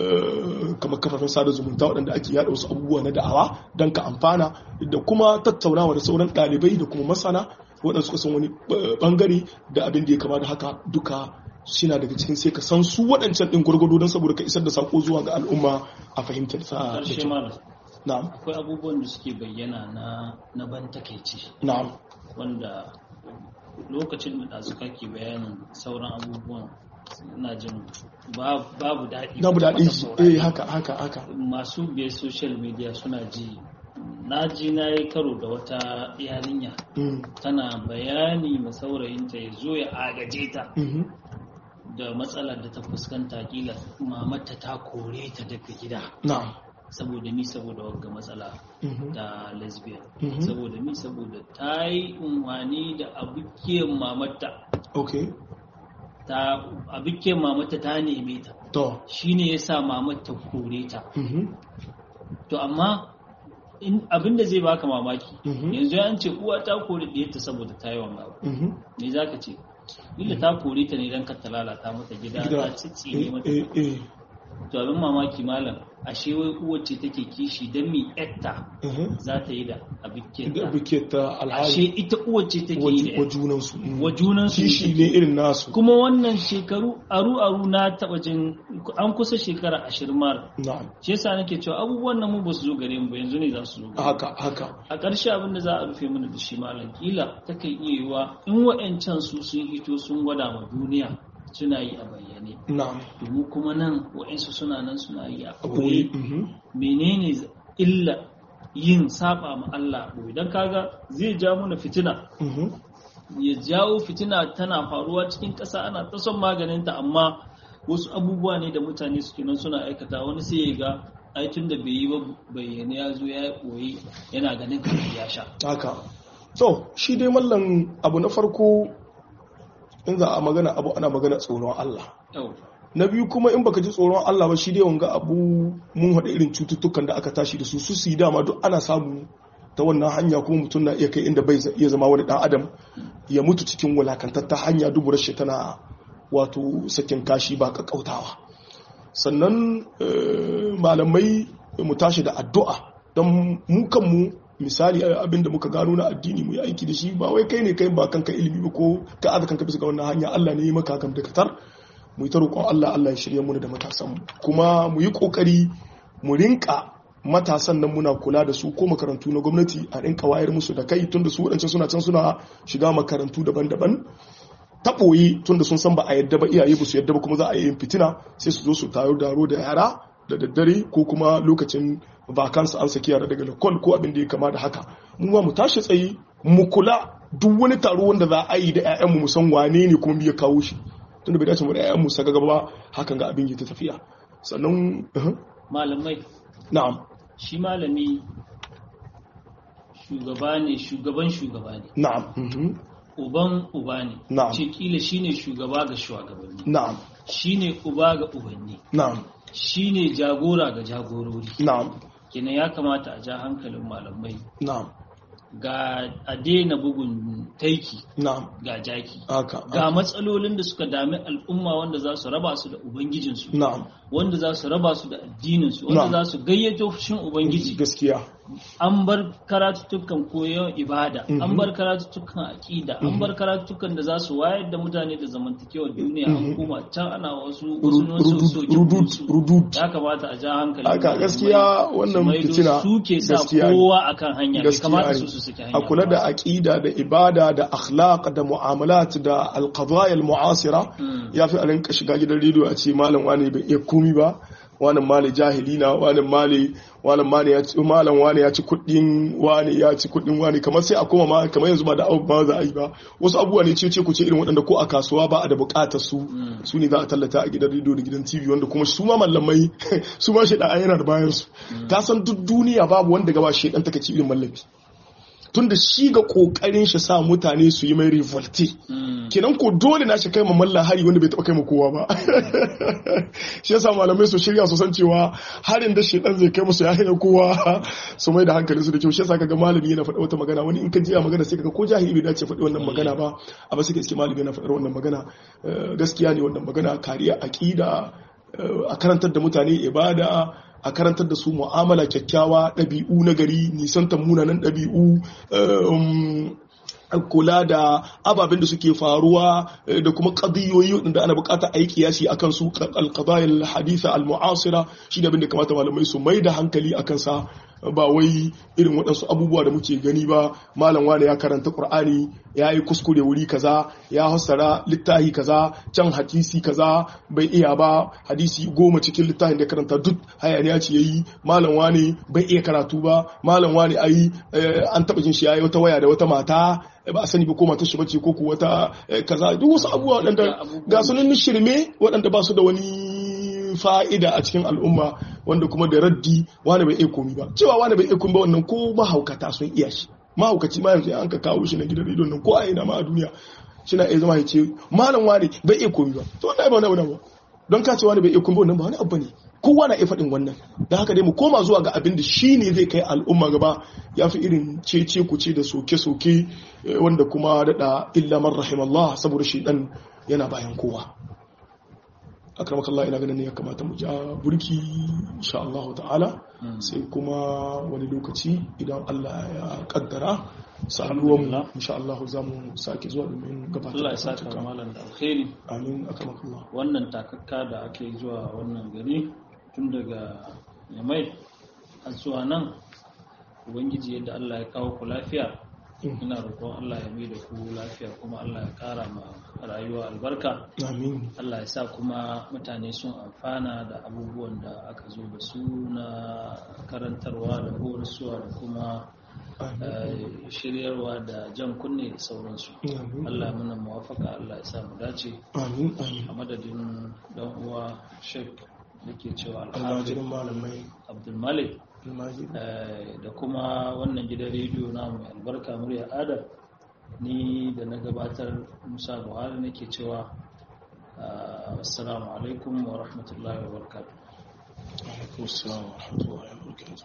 kamar kafafen sada zumunta waɗanda ake yada wasu abubuwa na da'awa don ka amfana da kuma tattaunawa da sauran ɗalibai da kuma masana waɗanda suka san wani ɓangare da abin da ya kama da haka duka suna daga cikin sai ka san su waɗancan ɗin gwargwado don saboda ka isar da sako zuwa ga al'umma a fahimtar sa da kyau. Na'am. Akwai abubuwan da suke bayyana na na ban takeici. Na'am. Wanda lokacin da suka ke bayanin sauran abubuwan ina jin babu daɗi babu daɗi eh haka haka haka masu biye social media suna ji na ji na yi karo da wata yarinya tana bayani ma saurayinta ya zo ya agaje ta da matsalar da ta fuskanta kila mamata ta kore ta daga gida na'am saboda mi saboda wagga matsala da lesbian saboda mi saboda ta yi unwani da abukiyar mamata okay ta abukiyar mamata ta neme ta to shine ya sa mamata kore ta to amma abinda zai baka mamaki yanzu an ce uwa ta kore ɗiyarta saboda ta yi wanga me za ka ce Illa ta kore ta ne don ka ta lalata mata gida ta tsitsire mata to abin mamaki malam ashe wai uwar ce take kishi don mi yatta za ta yi da abiketa ashe ita uwar ce take yi wa junansu wa junansu kishi ne irin nasu kuma wannan shekaru aru aru na taba jin an kusa shekara ashirin mara na'am shi yasa nake cewa abubuwan nan mu ba su zo gare mu ba yanzu ne za su zo haka haka a ƙarshe abin da za a rufe mana da shi malam kila ta kan iya yiwa in wa'ancan su sun hito sun gwada ma duniya suna yi a bayyane na'am domin kuma nan wa'insu suna nan suna yi a ɓoye ɓoye menene illa yin saba ma Allah ɓoye don kaga zai ja mana fitina ya jawo fitina tana faruwa cikin ƙasa ana ta son maganinta amma wasu abubuwa ne da mutane suke nan suna aikata wani sai ya ga aikin da bai yi ba bayyane ya zo ya ɓoye yana ganin kamar ya sha haka so shi dai mallan abu na farko in za a magana abu ana magana tsoron Allah yau na biyu kuma in baka ji tsoron Allah ba shi dai wanga abu mun haɗa irin cututtukan da aka tashi da su su su yi dama duk ana samu ta wannan hanya kuma mutum na iya kai inda bai iya zama wani dan adam ya mutu cikin wulakantatta hanya duburar shi tana wato sakin kashi ba kakkautawa sannan malamai mu tashi da addu'a don mu kanmu misali abinda muka gano na addini mu yi aiki da shi ba wai kai ne kai ba kanka ilimi ba ko ka aza kanka bisa ga wannan hanya Allah ne ya maka kan da katar mu yi ta roƙon Allah Allah ya shirye mu da matasan mu kuma mu yi kokari mu rinka matasan nan muna kula da su ko makarantu na gwamnati a rinka wayar musu da kai tunda su wadancan suna can suna shiga makarantu daban-daban ta ɓoye tunda sun san ba a yadda ba iyaye ba su yadda ba kuma za a yi fitina sai su zo su tayo daro da yara da daddare ko kuma lokacin vakansa an saki yara daga lakon ko abin da ya kama da haka mu ma mu tashi tsaye mu kula duk wani taro wanda za a yi da 'ya'yanmu mu san wane ne kuma ya kawo shi tunda bai dace mu da 'ya'yanmu saka gaba hakan ga abin ya ta tafiya sannan malamai na'am shi malami shugaba ne shugaban shugaba ne na'am mhm, uban uba ne Na'am. ce kila shine shugaba ga shugabanni na'am shine uba ga ubanni na'am shine jagora ga jagorori na'am kenan ya kamata a ja hankalin malamai na'am ga a daina bugun taiki na'am ga jaki haka ga matsalolin da suka dami al'umma wanda za su raba su da ubangijinsu na'am wanda za su raba su da addininsu wanda Na'am. za su gayyato fushin ubangiji gaskiya an bar karatuttukan koyon ibada an bar karatuttukan aƙida an bar karatuttukan da za su wayar da mutane da zamantakewar duniya an kuma can ana wasu wasu rudud ya kamata a ja hankali haka gaskiya wannan fitina suke sa gaskiya ne. kowa akan hanya bai Gaskiya kamata ne. su su saki hanya a kula da ba. aqida da ibada da akhlaq da mu'amalat da alqadaya almu'asira Mm. ya fi a rinka shiga gidan rediyo a ce malam wani bai iya komi ba wani mali jahili na wani mali wani mali ya ci malam wani ya ci kuɗin wani ya ci kuɗin wani kamar sai a koma ma kamar yanzu ba da abu ba za a yi ba wasu abubuwa ne ce ce ku ce irin waɗanda ko a kasuwa ba a da buƙatar su su ne za a tallata a gidan rediyo da gidan tv wanda kuma su ma mallamai su ma shaidan yana da bayan su ka san duk duniya babu wanda gaba shaidan take ci irin mallami tunda shi ga kokarin shi sa mutane su yi mai revolte Mm. kenan ko dole na shi kai ma malla hari wanda bai taba kai ma kowa ba shi yasa malamai su shirya su san cewa harin da shedan zai kai musu ya hana kowa su mai da hankali su da kyau shi yasa kaga malami yana faɗa wata magana wani in ka ji a magana sai kaga ko jahili bai dace faɗi wannan magana ba amma sai ka iske malami yana faɗar wannan magana Eh, gaskiya ne wannan magana kariya aqida eh, a karantar da mutane ibada a karantar da su mu'amala kyakkyawa ɗabi'u na gari nisantar munanan ɗabi'u um, kula da ababen da suke faruwa eh, da kuma ƙadiyoyi waɗanda ana buƙatar a yi kiyasi a kansu alƙadayar haditha al-mu'asira shi ne abin da kamata malamai su mai da hankali a kansa ba wai irin waɗansu abubuwa da muke gani ba malam wane ya karanta ƙur'ani ya yi kuskure wuri kaza ya hassara littahi kaza can hadisi kaza bai iya ba hadisi goma cikin littafin da ya karanta duk hayaniya ce yayi malam wane bai iya karatu ba malam wane ayi eh, an taɓa jin shi yayi wata waya da wata mata ba a sani ba ko matar shi bace ko ku wata eh, kaza duk wasu abubuwa waɗanda ga sunan shirme waɗanda ba su da wani fa'ida a cikin al'umma wanda kuma da raddi wani bai iya komi ba cewa wani bai iya komi ba wannan ko mahaukata sun iya shi mahaukaci ma yanzu an ka kawo shi na gidan rediyon nan ko a ina ma a duniya shi na iya zama ya ce malam wani bai iya komi ba to wannan ba wani abu ba don ka ce wani bai iya komi ba wannan ba wani abu ne kowa na iya faɗin wannan da haka dai mu koma zuwa ga abin da shi ne zai kai al'umma gaba ya fi irin cece kuce da soke-soke eh, wanda kuma daɗa illa man rahimallah saboda shi ɗan yana bayan kowa akramaka Allah ina ganin ne ya kamata mu ja burki insha Allah ta'ala sai kuma wani lokaci idan Allah ya kaddara saduwan mu insha Allah za mu sake zuwa domin gabatar Allah ya da saka karatuka. malam da alkhairi amin akramaka Allah wannan takakka da ake zuwa wannan gari tun daga yamai har zuwa nan ubangiji yadda Allah ya kawo ku lafiya ina roƙon Allah ya mai da ku lafiya kuma Allah ya ƙara ma rayuwa albarka amin Allah ya sa kuma mutane sun amfana da abubuwan da aka zo da su na karantarwa da horaswa da kuma eh, shiryarwa da jan kunne da sauransu amin Allah ya muna muwafaka Allah ya sa mu dace amin amin a madadin dan uwa Sheikh da ke cewa almajirin malamai Abdul Malik almajirin eh, da kuma wannan gidan rediyo na mai albarka murya Adam ni da na gabatar Musa Buhari nake cewa ah, assalamu alaikum wa rahmatullahi wa barakatuh alaikum assalam wa rahmatullahi wa barakatuh